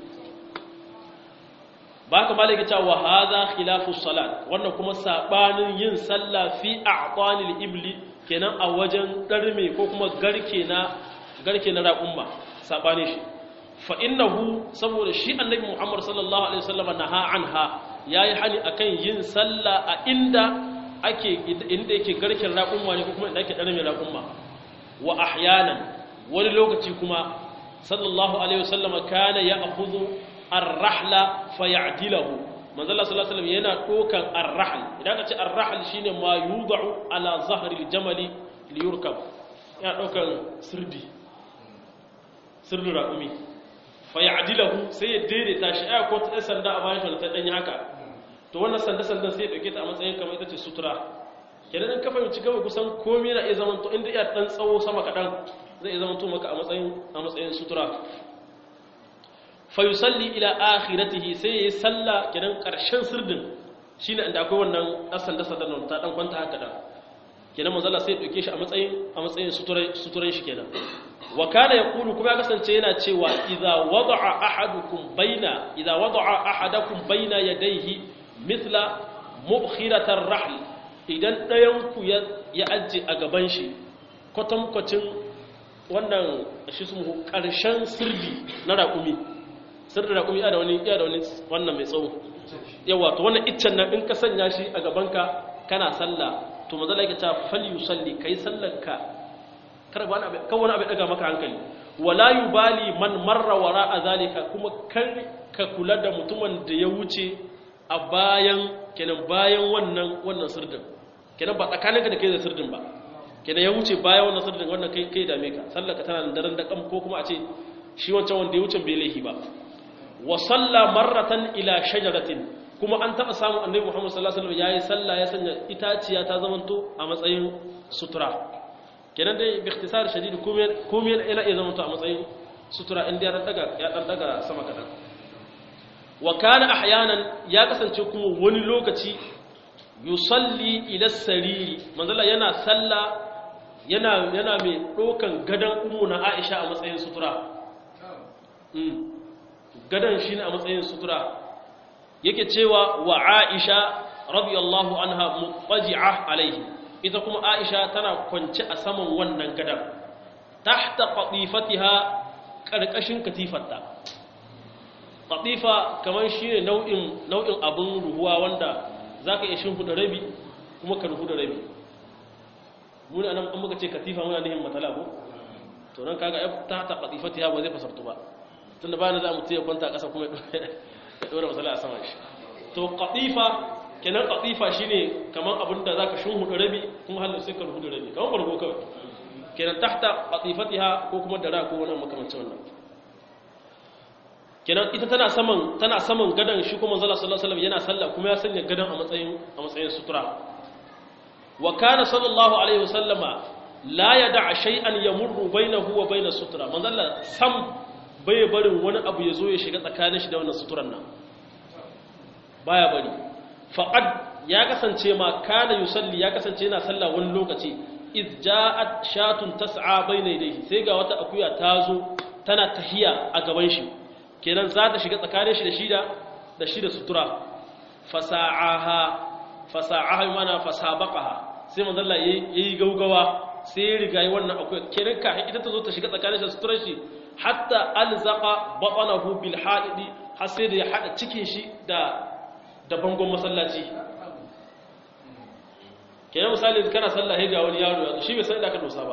S1: ba ka malaka cewa wa hadha khilafu salat wannan kuma sabanin yin sallah fi a'tanil ibli kenan a wajen darme ko kuma garke na garke na raƙumma sabane shi fa innahu saboda shi annabi Muhammad sallallahu alaihi wasallam naha anha yayi hani akan yin sallah a inda ake inda yake garken raƙumma ne ko kuma inda ake darme raƙumma wa ahyanan wani lokaci kuma sallallahu alaihi wasallam kana ya'khudhu ar-rahla fayadilahu manzo Allah sallallahu alaihi wasallam yana dokan ar-rahl idan ka ce ar-rahl shine ma yudau ala zahri al-jamali li yurkab yana dokan sirdi sirdu raqumi fayadilahu sai ya daidaita shi ai ko ta sanda a bayan shi ta danyi haka to wannan sanda sandan sai ya dauke ta a matsayin kamar ita ce sutura kenan in ka fahimci gaba kusan komai na iya zaman to inda iya dan tsawo sama kadan zai iya zaman to maka a matsayin a matsayin sutura fa yusalli ila akhiratihi sai yayi salla kenan karshen sirdin shine inda akwai wannan asan da sadan ta dan kwanta haka dan kenan manzo Allah sai ya dauke shi a matsayin a matsayin suturai suturai shi kenan wa kana yaqulu kuma ya kasance yana cewa idza wada'a ahadukum baina idza wada'a ahadakum baina yadayhi mithla mu'khiratar rahl idan dayan ku ya ya ajje a gaban shi kwatankwacin wannan shi su karshen sirdi na raƙumi sirdi raƙumi ya da wani ya da wani wannan mai tsawo yawa to wannan iccen nan in ka sanya shi a gabanka kana sallah to mazala yake ta fal yusalli kai sallanka kar wani abu kan wani abu daga maka hankali wala yubali man marra wara zalika kuma kar ka kula da mutumin da ya wuce a bayan kenan bayan wannan wannan sirdin kenan ba tsakaninka da kai da sirdin ba kenan ya wuce bayan wannan sirdin wannan kai kai dame ka sallaka tana da daren da kam ko kuma a ce shi wancan wanda ya wuce bai laifi ba wa salla marratan ila shajaratin kuma an taba samu annabi Muhammad sallallahu alaihi wasallam yayi sallah ya sanya itaciya ta zamanto a matsayin sutura kenan dai bi ikhtisar shadid kuma kuma ila ya zamanto a matsayin sutura inda ya daga ya dan daga sama kadan wa kana ahyanan ya kasance kuma wani lokaci yusalli ila sariri manzala yana sallah yana yana mai dokan gadan ummu na Aisha a matsayin sutura gadan shine a matsayin sutura yake cewa wa Aisha radiyallahu anha mutaji'a alaihi ita kuma Aisha tana kwance a saman wannan gadan tahta qatifatiha karkashin katifarta qatifa kamar shine nau'in nau'in abun ruhuwa wanda zaka iya shimfida rabi kuma ka ruhu da rabi mun anan an muka ce katifa muna nihin matala ko to nan kaga tahta qatifatiha ba zai fasartu ba tunda ba na za mu tiya kwanta a ƙasa kuma ya ɗora masala a saman shi to ƙatifa kenan ƙatifa shi ne kamar abin da za ka shun hudu rabi kuma halin sai ka rubu rabi kamar bargo kawai kenan tahta ƙatifatiha ko kuma dara ko wani makamancin wannan kenan ita tana saman tana saman gadan shi kuma zalla sallallahu alaihi wasallam yana sallah kuma ya sanya gadan a matsayin a matsayin sutura wa kana sallallahu alaihi wasallama la yada shay'an yamurru bainahu wa bain sutura manzalla sam bai barin wani abu ya zo ya shiga tsakanin shi da wannan suturan nan baya bari faqad ya kasance ma kana yusalli ya kasance yana sallah wani lokaci iz ja'at shatun tas'a bayna yadayhi sai ga wata akuya ta zo tana tahiya a gaban shi kenan za ta shiga tsakanin shi da shi da da shi da sutura fasa'aha fasa'aha mana fasabaqaha sai manzo Allah yayi gaugawa sai ya riga yi wannan akuya kenan ka ita ta zo ta shiga tsakanin shi da suturar shi hatta alzaqa batnahu bil hadidi har sai da ya hada cikin shi da da bangon masallaci kenan misali kana sallah sai ga wani yaro ya shi bai san da ka dosa ba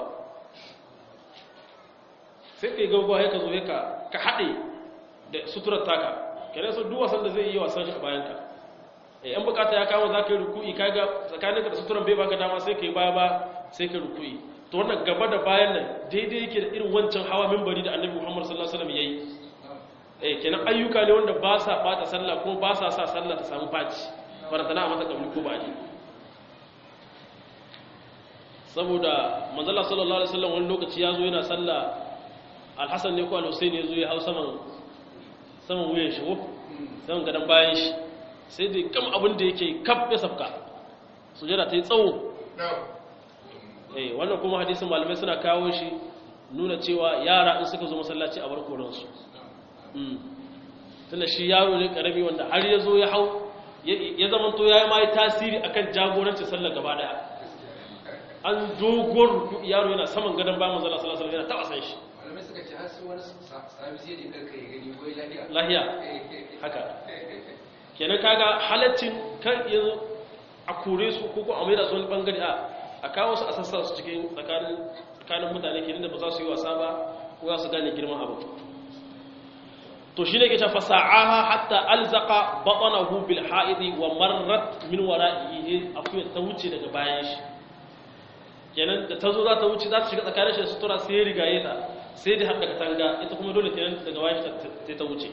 S1: sai kai gaugawa sai ka zo ka ka hade da suturar taka kenan so duk wasan da zai yi wasan shi a bayan ka eh an bukata ya kawo zaka yi ruku'i kaga tsakaninka da suturan bai baka dama sai kai baya ba sai ka ruku'i to wannan gaba da bayan nan daidai yake da irin wancan hawa minbari da annabi Muhammad sallallahu alaihi wasallam yayi eh kenan ayyuka ne wanda ba sa bata sallah kuma ba sa sa sallah ta samu faci faratana a mata kabli ko baji saboda manzala sallallahu alaihi wasallam wani lokaci yazo yana sallah alhasan ne ko al-husayn yazo ya hau saman saman wuyan shi ko saman gadan bayan shi sai dai kam abin da yake kaf ya safka sujada ta yi tsawo eh wannan kuma hadisin malamai suna kawo shi nuna cewa yara in suka zo masallaci a barkoransu tunda shi yaro ne karami wanda har ya zo ya hau ya zama to ya yi ma tasiri akan jagoranci sallar gaba daya an dogon ruku yaro yana saman gadon bayan manzala sallallahu alaihi yana taba san shi
S2: malamai suka ce har su wani sami sai da karka ya gani ko lahiya
S1: lahiya haka kenan kaga halaccin kan yanzu a kore su ko ko a maida su wani bangare a a kawo su a sassa su cikin tsakanin mutane ke da ba za su yi wasa ba ko za su gane girman abu to shi ne ke shafa sa'aha hatta alzaka baɗanahu bil ha'idi wa marrat min wara'ihi akwai ta wuce daga bayan shi kenan da ta zo za ta wuce za ta shiga tsakanin shi da sutura sai ya rigaye ta sai da haɗa katanga ita kuma dole kenan daga bayan shi ta wuce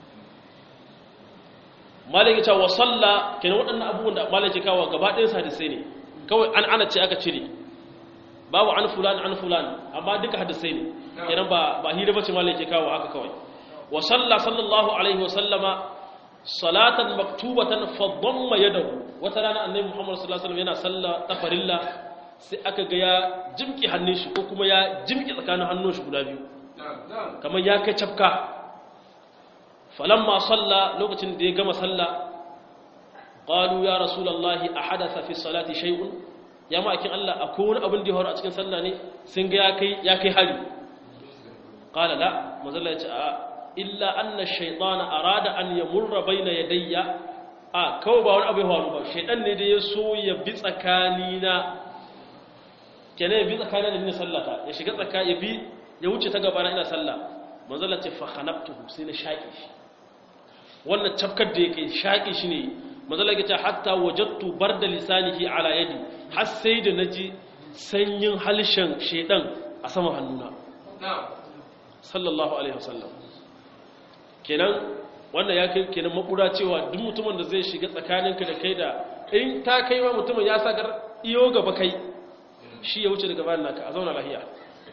S1: malaki cewa salla kenan waɗannan abubuwan da malaki kawo gaba ɗayan hadisai ne kawai an ana ce aka cire babu an fulan an fulan amma duka hadisai ne kenan ba ba hira bace malaki kawo haka kawai wa salla sallallahu alaihi wasallama salatan maktubatan fa dhamma yadahu wata rana annabi Muhammad sallallahu alaihi wasallam yana salla ta farilla sai aka ga ya jimki hannun shi ko kuma ya jimki tsakanin hannun shi guda biyu kamar ya kai cafka falamma salla lokacin da ya gama salla qalu ya rasulullahi ahadatha fi salati shay'un ya ma'akin Allah akwai wani abin da ya faru a cikin sallah ne sun ga ya kai ya kai hari qala la mazalla ya ce a illa anna shaytana arada an yamurra bayna yadayya a kawai ba wani abu ya faru ba shaytan ne da ya so ya bi tsakanina kenan ya bi tsakanin da ni sallata ya shiga tsaka ya bi ya wuce ta gaba na ina sallah manzala ce fa khanabtuhu sai na shaƙi shi wannan cafkar da yake shaƙi shi ne manzala ya ce hatta wajadtu barda lisanihi ala yadi har sai da naji sanyin halshen shedan a sama hannuna sallallahu alaihi wasallam kenan wannan ya kai kenan makura cewa duk mutumin da zai shiga tsakaninka da kai da in ta kai ma mutumin ya sakar iyo gaba kai shi ya wuce daga bayan naka a zauna lahiya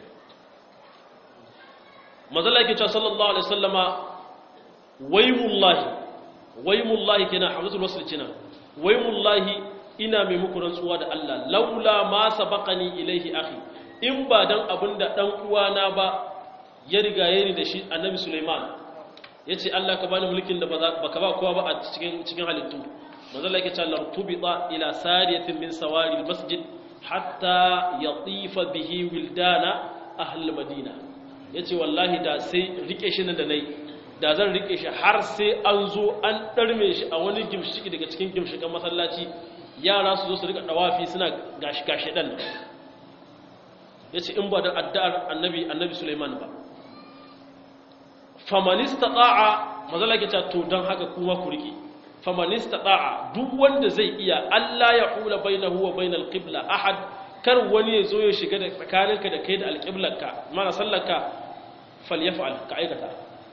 S1: mazala yake cewa sallallahu alaihi wasallama waymullahi waymullahi kenan hamzatul wasl kenan waymullahi ina mai muku rantsuwa da Allah laula ma sabaqani ilaihi akhi in ba dan abinda dan uwana ba ya riga yayi da shi annabi Sulaiman yace Allah ka bani mulkin da baka ba kowa ba a cikin cikin halittu mazala yake cewa lartubita ila sariyatin min sawari almasjid hatta yatifa bihi wildana ahlul madina yace wallahi da sai rike shi nan da nayi da zan rike shi har sai an zo an darme shi a wani gimshiki daga cikin gimshikan masallaci yara su zo su rika dawafi suna gashi gashi dan yace in ba da addu'ar annabi annabi Sulaiman ba faman istata'a mazala ke ta to dan haka kuma ku rike faman istata'a duk wanda zai iya Allah ya hula bainahu wa bainal qibla ahad kar wani ya zo ya shiga da tsakaninka da kai da alqiblarka mana sallarka falyaf'al ka aikata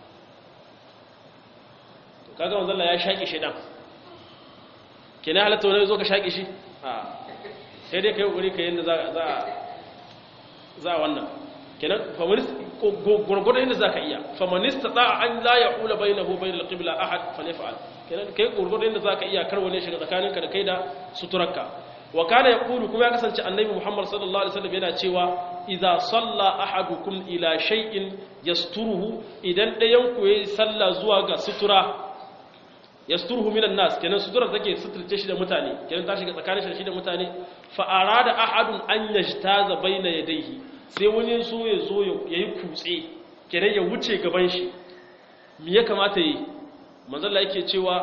S1: to kaga manzo Allah ya shaki shedan kina halatta wani zo ka shaki shi a sai dai kai kokari kai yanda za za za wannan kenan faman gurgurdan yanda zaka iya faman istata'a an la yahula bainahu wa bainal qibla ahad falyaf'al kenan kai gurgurdan da zaka iya kar wani shiga tsakaninka da kai da suturarka wa kana yaqulu kuma ya kasance annabi Muhammad sallallahu alaihi wasallam yana cewa idza salla ahadukum ila shay'in yasturuhu idan dayan ku yayi salla zuwa ga sutura yasturuhu minan nas kenan sutura take suturce shi da mutane kenan ta shiga tsakanin shi da mutane fa arada ahadun an yajtaza baina yadayhi sai wani so ya zo yayi kutse kenan ya wuce gaban shi me ya kamata yi manzalla yake cewa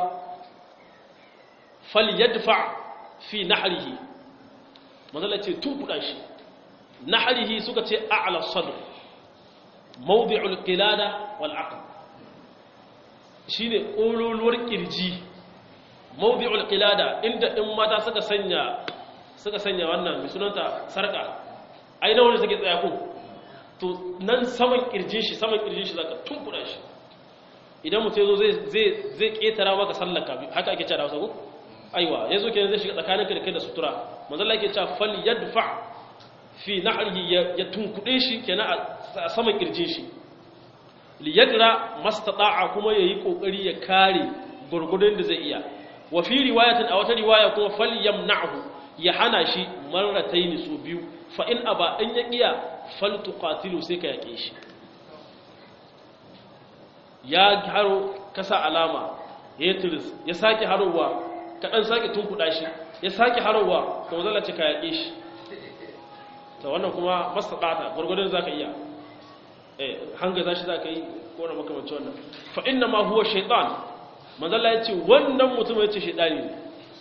S1: fal yadfa fi nahrihi manzalla ce tukuda shi nahrihi suka ce a'la sadr mawdi'ul qilada wal aqd shine kololuwar kirji mawdi'ul qilada inda in mata suka sanya suka sanya wannan mai sunanta sarka ai na wani suke tsaya ko to nan saman kirjin shi saman kirjin shi zaka tunkuda shi idan mutum yazo zai zai ketara maka sallaka haka ake cewa Hausa ko aiwa yazo kenan zai shiga tsakaninka da kai da sutura manzo Allah yake cewa fal yadfa fi nahrihi ya tunkude shi kenan a saman kirjin shi li yadra mastata'a kuma yayi kokari ya kare gurgudun da zai iya wa fi riwayatin a wata riwaya kuma fal yamna'hu ya hana shi marrataini su biyu fa in aba in ya kiya fal tuqatilu sai ka yake shi ya haro kasa alama ya turis ya sake harowa ka dan sake tunkuda shi ya sake harowa to zalla ce ka yake shi to wannan kuma mastata gurgurdan zaka iya eh hanga zashi zaka yi ko na makamancin wannan fa inna ma huwa shaytan manzalla yace wannan mutum yace shaytani ne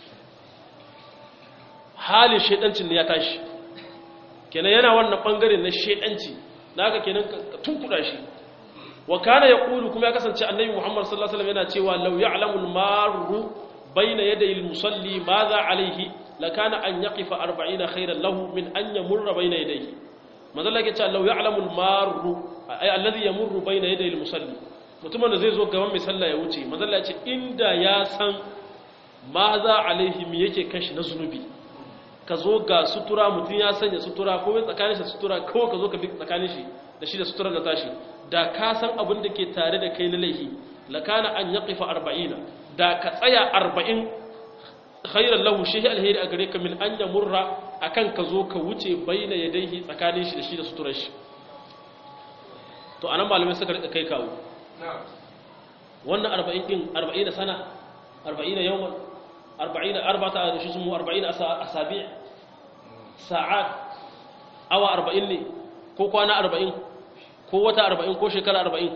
S1: halin shaydancin ne ya tashi kenan yana wannan bangare na shaydanci naka kenan ka tunkuda shi wa kana yaqulu kuma ya kasance annabi Muhammad sallallahu alaihi wasallam yana cewa law ya'lamu al-marru bayna yaday al-musalli madha alayhi lakana an yaqifa 40 khayran lahu min an yamurra bayna yadayhi manzala yake cewa law ya'lamu al-marru ay alladhi yamurru bayna yaday al-musalli mutumin da zai zo gaban mai sallah ya wuce manzala ya ce inda ya san madha alayhi me yake kashi na zunubi ka zo ga sutura mutum ya sanya sutura ko mai tsakanin shi sutura kawai ka zo ka bi tsakanin shi da shi da sutura na tashi da ka san abin da ke tare da kai na laihi lakana an yaqifa arba'ina da ka tsaya arba'in khairan lahu shi alheri a gare ka min an yamurra akan ka zo ka wuce baina yadayhi tsakanin shi da shi da suturar shi to anan malamai suka rika kai kawo wannan 40 din 40 sana 40 yawman 40 arba'ata da shi sun 40 asabi' sa'at awa 40 ne ko kwana 40 ko wata 40 ko shekara 40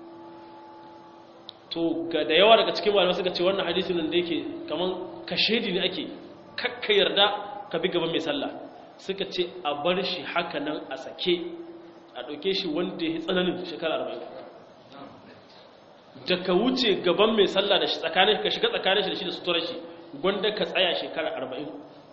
S1: to ga da yawa daga cikin malamai suka ce wannan hadisin nan da yake kaman kashedi ne ake kakka yarda ka bi gaban mai sallah suka ce a bar shi haka nan a sake a ɗauke shi wanda ya yi tsananin shekara arba'in da ka wuce gaban mai sallah da shi tsakanin ka shiga tsakanin shi da shi da suturar shi gwanda ka tsaya shekara arba'in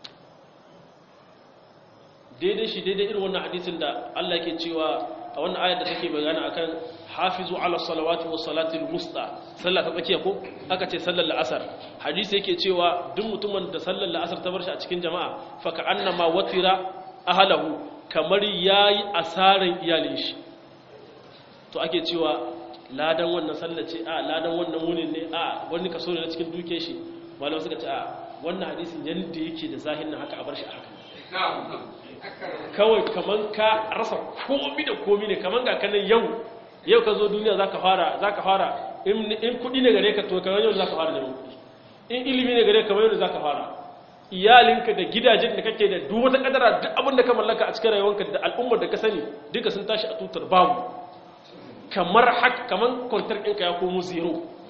S1: daidai shi daidai irin wannan hadisin da Allah ke cewa a wannan ayar da take bayani akan hafizu ala salawati wa salatil musta sallah ta tsakiya ko aka ce sallar la'asar hadisi yake cewa duk mutumin da sallar la'asar ta bar shi a cikin jama'a fa ka annama watira ahlahu kamar yayi asaran iyalin shi to ake cewa ladan wannan sallar ce a ladan wannan wunin ne a wani kaso ne na cikin duke shi malamai suka ce a wannan hadisin yanda yake da zahirin haka a bar shi a haka kawai kaman ka rasa komi da komi ne kaman ga kanan yau yau ka zo duniya zaka fara zaka fara in kudi ne gare ka to kamar yau zaka fara neman kudi in ilimi ne gare ka kamar yau zaka fara iyalinka da gidajen da kake da duk wata kadara duk abin da ka mallaka a cikin rayuwarka da al'ummar da ka sani duka sun tashi a tutar babu kamar haka kaman kwantar ɗinka ya komo zero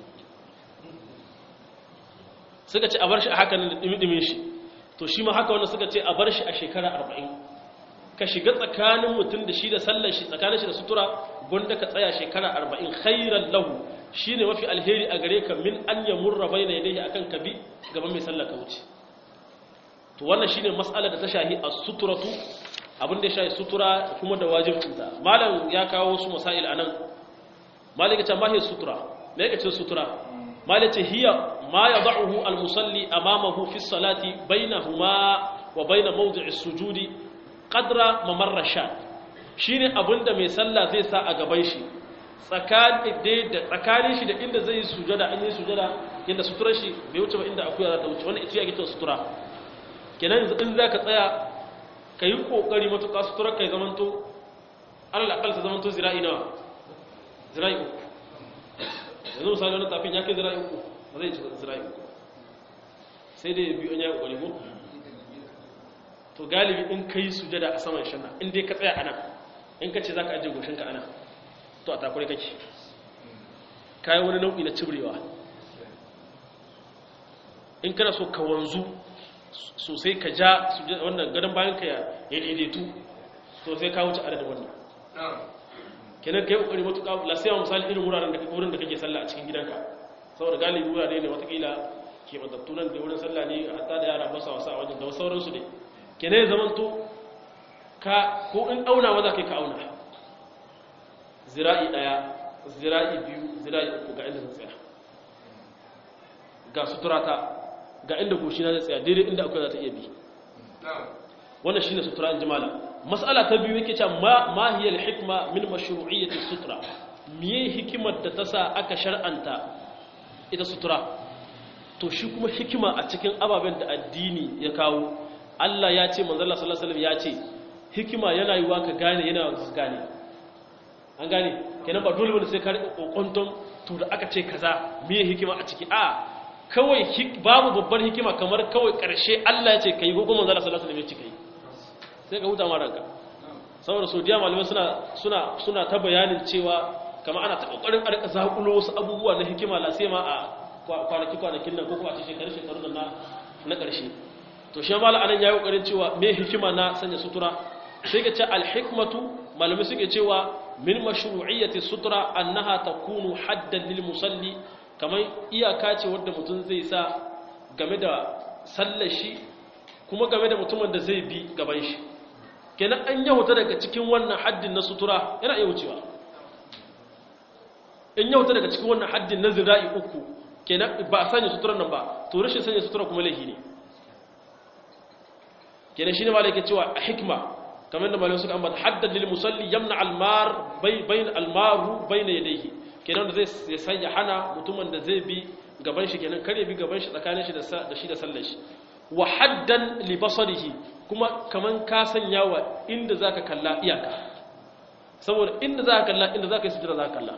S1: suka ce a bar shi a haka da dimi-dimin shi to shi ma haka wanda suka ce a bar shi a shekara arba'in ka shiga tsakanin mutum da shi da sallar shi tsakanin shi da sutura gwanda ka tsaya shekara arba'in khairan lahu shi ne mafi alheri a gare ka min an ya murra bai na yadda akan ka bi gaban mai sallar ka wuce to wannan shi ne matsalar da ta shahi a suturatu abin da ya shahi sutura kuma da wajibcinta malam ya kawo wasu masail a nan malam ya ce mahiyar sutura me ya ce sutura malam ce hiya ma ya da'uhu al-musalli amamahu fi salati bainahuma wa baina mawdi'i sujudi qadra mamarra sha shine abinda mai sallah zai sa a gaban shi tsakanin da tsakanin shi da inda zai sujada an yi sujada inda sutura shi bai wuce ba inda akuya za ta wuce wannan ita yake ta sutura kenan in zaka tsaya kai kokari matuƙa sutura kai zamanto Allah akal ta zamanto zira'i nawa zira'i uku yanzu misali wani tafin ya kai zira'i uku ba zai ci zira'i uku sai dai biyu an yi kokari ko to galibi in ka yi sujada a saman shanna in dai ka tsaya ana in ka ce za ka ajiye goshinka ana to a takure kake kayi wani nau'i na cibrewa in kana so ka wanzu sosai ka ja wannan gadon bayan ka ya daidaitu to sai ka wuce adadin wannan kenan ka yi kokari matuƙa lasiyawa misali irin wuraren da wurin da kake sallah a cikin gidanka saboda galibi wurare ne watakila ke matattu nan da wurin sallah ne hatta da yara basa wasa a wajen da sauransu ne kene ya zamanto ka ko in auna maza kai ka auna zira'i daya zira'i biyu zira'i uku ga inda zan tsaya ga suturata ga inda goshi na zai tsaya daidai inda akwai za ta iya bi wannan shine sutura in jimala mas'ala ta biyu yake cewa ma ma hiya al-hikma min mashru'iyyati sutura miye hikimar da ta sa aka shar'anta ita sutura to shi kuma hikima a cikin ababen da addini ya kawo Allah ya ce manzala sallallahu alaihi ya ce hikima yana yiwa ka gane yana yiwa ka gane an gane kenan ba dole bane sai ka rika kokonton to da aka ce kaza meye hikima a ciki a kawai babu babbar hikima kamar kawai karshe Allah ya ce kai ko kuma manzala sallallahu alaihi ya ce kai sai ka huta ma ranka saboda sodiya malamai suna suna suna ta bayanin cewa kamar ana ta kokarin a rika zakulo wasu abubuwa na hikima la sai ma a kwanaki kwanakin nan ko kuma a cikin shekaru shekaru na na karshe to shi mala anan yayi kokarin cewa me hikima na sanya sutura sai ga ce al-hikmatu malami suke cewa min mashru'iyyati sutura annaha takunu haddan lil musalli kamar iyaka ce wanda mutum zai sa game da sallar shi kuma game da mutumin da zai bi gaban shi kenan an yahuta daga cikin wannan haddin na sutura yana iya wucewa in yahuta daga cikin wannan haddin na zira'i uku kenan ba a sanya suturar nan ba to rashin sanya sutura kuma laifi ne kenan shine malai yake cewa a hikma kamar da malai suka ambata haddad lil musalli yamna al mar bayn al maru bayna yadayhi kenan da zai sanya hana mutumin da zai bi gaban shi kenan kare bi gaban shi tsakanin shi da shi da sallar shi wa haddan li basarihi kuma kaman ka sanya wa inda zaka kalla iyaka saboda inda zaka kalla inda zaka yi sujjada zaka kalla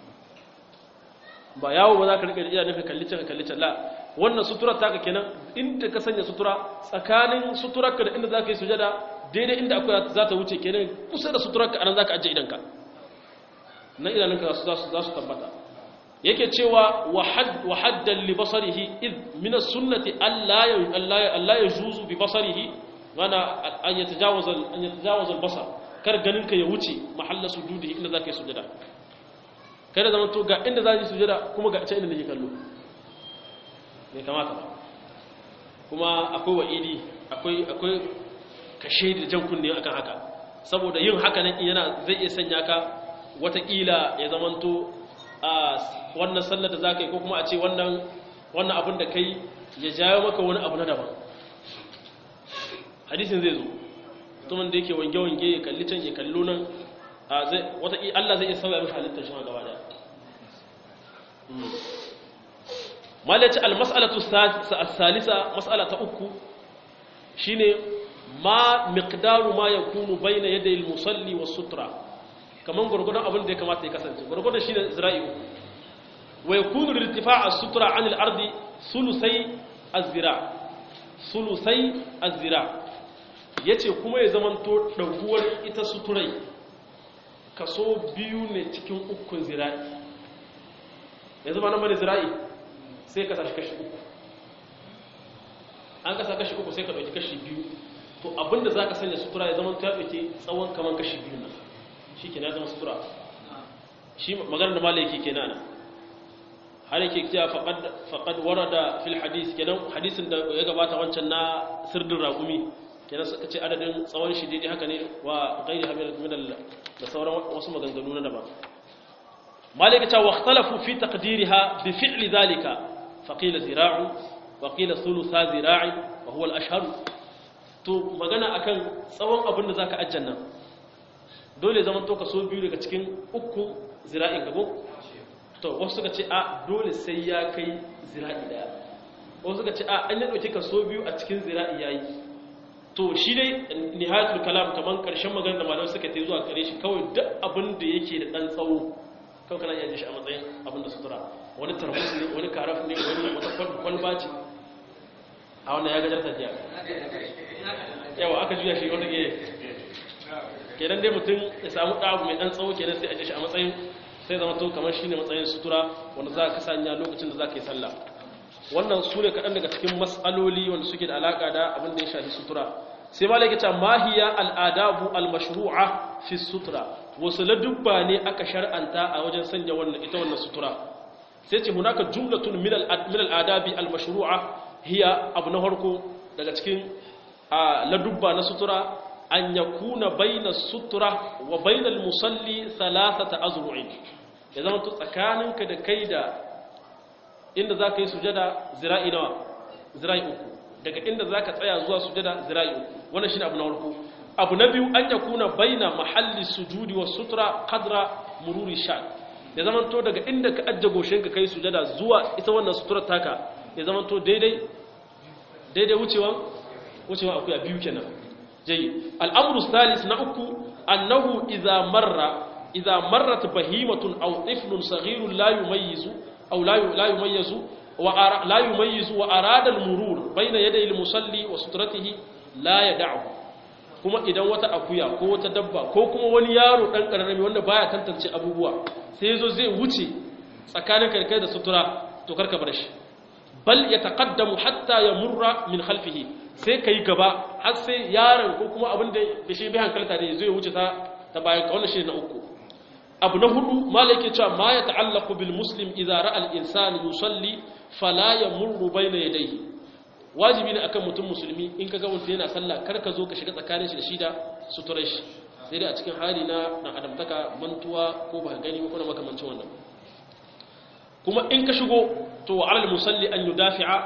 S1: ba yawo ba zaka rika iya nufin kalli can kalli can la wannan sutura taka kenan inda ka sanya sutura tsakanin suturarka da inda zaka yi sujjada daidai inda akwai za ta wuce kenan kusa da suturarka anan zaka ajiye idanka nan idanunka za su tabbata yake cewa wa haddan li basarihi id min as-sunnati alla alla yajuzu bi basarihi wana an yatajawaza an yatajawaza al-basar kar ganin ka ya wuce mahalla sujudihi inda zaka yi sujada kada zaman to ga inda zaka yi sujada kuma ga inda nake kallo bai kamata ba kuma akwai wa'idi akwai akwai kashe da jan kunne akan haka saboda yin haka nan yana zai iya sanya ka watakila ya zamanto a wannan sallar da za ka yi ko kuma a ce wannan abin da kai ya jawo maka wani abu na daban hadisin zai zo mutumin da yake wange-wange ya kalli can ya kallo nan Allah zai iya sauya mashi halittar shi gaba daya malaci almas'alatu salisa mas'ala ta uku shine ma miqdaru ma yakunu bayna yaday al-musalli was-sutra kaman gurgurdan abin da ya kamata ya kasance gurgurdan shine zira'i wa yakunu irtifa' as-sutra 'an al-ardi sulusai az-zira' sulusai az-zira' yace kuma ya zamanto daguwar ita suturai kaso biyu ne cikin ukun zira'i yanzu ba nan bane zira'i sai ka sashi kashi uku an kasa kashi uku sai ka dauki kashi biyu to abinda zaka sanya sutura ya zama ta dauke tsawon kaman kashi biyu nan shikenan ya zama sutura shi maganar da malai yake kenan har yake cewa faqad faqad warada fil hadith kenan hadisin da ya gabata wancan na sirdin raqumi kenan suka ce adadin tsawon shi daidai haka ne wa ghairi hamil min da sauran wasu maganganu na daban malai ta wa ikhtalafu fi taqdiriha bi fi'li dhalika faqila zira'u wa qila thulutha zira'i wa huwa al-ashhar to magana akan tsawon abin da zaka ajjanna dole zaman to ka so biyu daga cikin uku zira'in ka ko to wasu suka ce a dole sai ya kai zira'i daya wasu suka ce a an yi dauki ka so biyu a cikin zira'i yayi to shi dai nihayatul kalam kaman karshen magana da malamai suka ta zuwa kare shi kawai duk abin da yake da dan tsawo kawai kana iya shi a matsayin abin da sutura wani tarbus ne wani karaf ne wani wata kwalba ce a wannan ya gajar tafiya yawa aka juya shi wanda ke kenan dai mutum ya samu ɗabu mai ɗan tsawo kenan sai a shi a matsayin sai zama to kamar shi ne matsayin sutura wanda za ka sanya lokacin da za ka yi sallah wannan su ne kaɗan daga cikin matsaloli wanda suke da alaƙa da abin da ya shafi sutura sai ma laike ta mahiya al'adabu al-mashru'a fi sutura wasu ladubba ne aka shar'anta a wajen sanya wannan ita wannan sutura sai ce hunaka jumlatun min al'adabi al-mashru'a hiya abu na harko daga cikin ladubba na sutura an yakuna baina sutura wa bainal musalli thalathata azru'in ya zama to tsakaninka da kai da inda za ka yi sujada zira'i nawa zira'i uku daga inda za ka tsaya zuwa sujada zira'i uku wannan shi abu na farko abu na biyu an yakuna baina mahalli sujudi wa sutura kadra mururi sha ya zama to daga inda ka ajje goshin ka kai sujada zuwa ita wannan sutura taka ya zama to daidai daidai wucewan wucewan akwai a biyu kenan jayi al'amru salis na uku annahu idza marra idza marrat bahimatun aw tiflun saghirun la yumayyizu أو لا لا يميز لا يميز وأراد المرور بين يدي المصلي وسترته لا يدعه kuma idan wata akuya ko wata dabba ko kuma wani yaro dan kararrami wanda baya tantance abubuwa sai yazo zai wuce tsakanin kai da sutura to karka bar shi bal yataqaddamu hatta yamurra min khalfihi sai kai gaba har sai yaron ko kuma abin da shi bai hankalta da zai wuce ta ta bayan ka wannan shi na uku abu na hudu malaki cewa ma ya ta'allaku bil muslim idza ra'a al insan yusalli fala yamurru bayna yadayhi wajibi ne akan mutum musulmi in kaga mutum yana sallah kar ka zo ka shiga tsakanin shi da shi da suturar shi sai dai a cikin hali na dan adamtaka mantuwa ko ba gani ko na makamancin wannan kuma in ka shigo to wa alal musalli an yudafi'a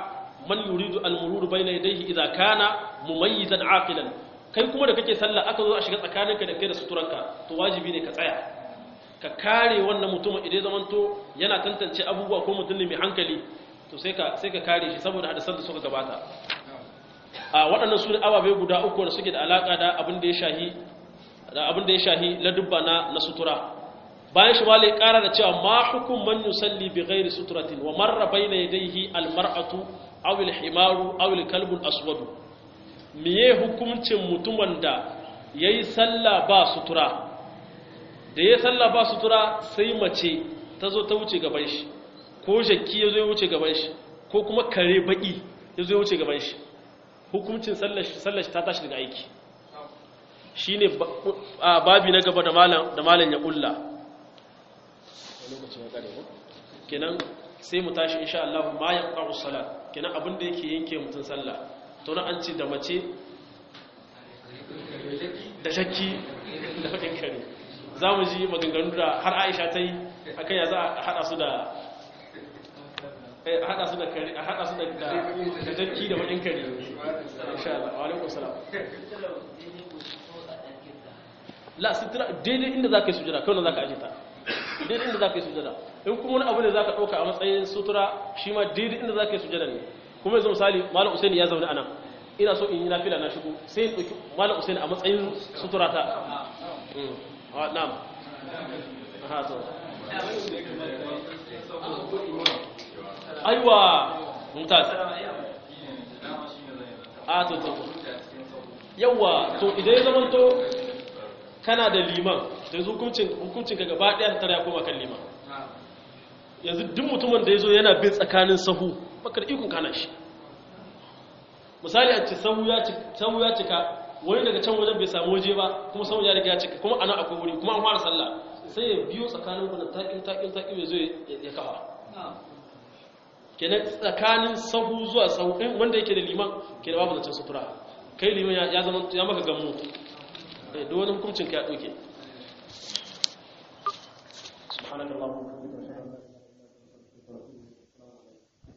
S1: man yuridu al-murur bayna yadayhi idza kana mumayyizan aqilan kai kuma da kake sallah aka zo a shiga tsakaninka da kai da suturanka to wajibi ne ka tsaya ka kare wannan mutumin idan zamanto yana tantance abubuwa ko mutum ne mai hankali to sai ka sai ka kare shi saboda hadisan da suka gabata a waɗannan su ne ababe guda uku da suke da alaka da abin da ya shahi da abin da ya shahi ladubba na na sutura bayan shi malai ƙara da cewa ma hukum man yusalli bi ghairi suturatin wa marra bayna yadayhi al mar'atu aw al himaru aw al kalbu al aswad miye hukuncin mutumin da yayi sallah ba sutura da ya sallah ba sutura sai mace ta zo ta wuce gaban shi ko jakki ya zo ya wuce gaban shi ko kuma kare baki ya zo ya wuce gaban shi hukuncin sallar ta tashi daga aiki shi ne babi na gaba da malam ya kulla kenan sai mu tashi insha Allah ma ya ƙaru salat kenan abin da yake yanke mutum sallah to na an ce da mace da shakki da fakin kare za mu ji maganganu da har aisha ta yi akan ya za a haɗa su da a haɗa su da kare a haɗa su da jakki da fakin kare insha Allah wa alaikum salam la sitra daidai inda za ka yi sujada kawai za ka aje ta daidai inda za ka yi sujada in kuma wani abu ne za ka ɗauka a matsayin sutura shi ma daidai inda za ka yi sujada ne kuma yanzu misali malam usaini ya zaune a nan ina so in yi nafila na shigo sai in ɗauki malam usaini a matsayin sutura ta na'am aha to aiwa mumtaz a to to yawa to idan ya zamanto kana da liman da yanzu hukuncin ka gaba ɗaya tare ya koma kan liman yanzu duk mutumin da ya zo yana bin tsakanin sahu bakar ikon kana shi misali a ce sahu ya cika wani daga can wajen bai samu waje ba kuma sahu ya riga ya cika kuma ana akwai wuri kuma an fara sallah sai ya biyo tsakanin kuna taƙin taƙin taƙin ya zo ya kafa kenan tsakanin sahu zuwa sahu ɗin wanda yake da liman ke da babu zancen sutura kai liman ya zama ya maka gamu da wani hukuncin ka ya ɗauke subhanallah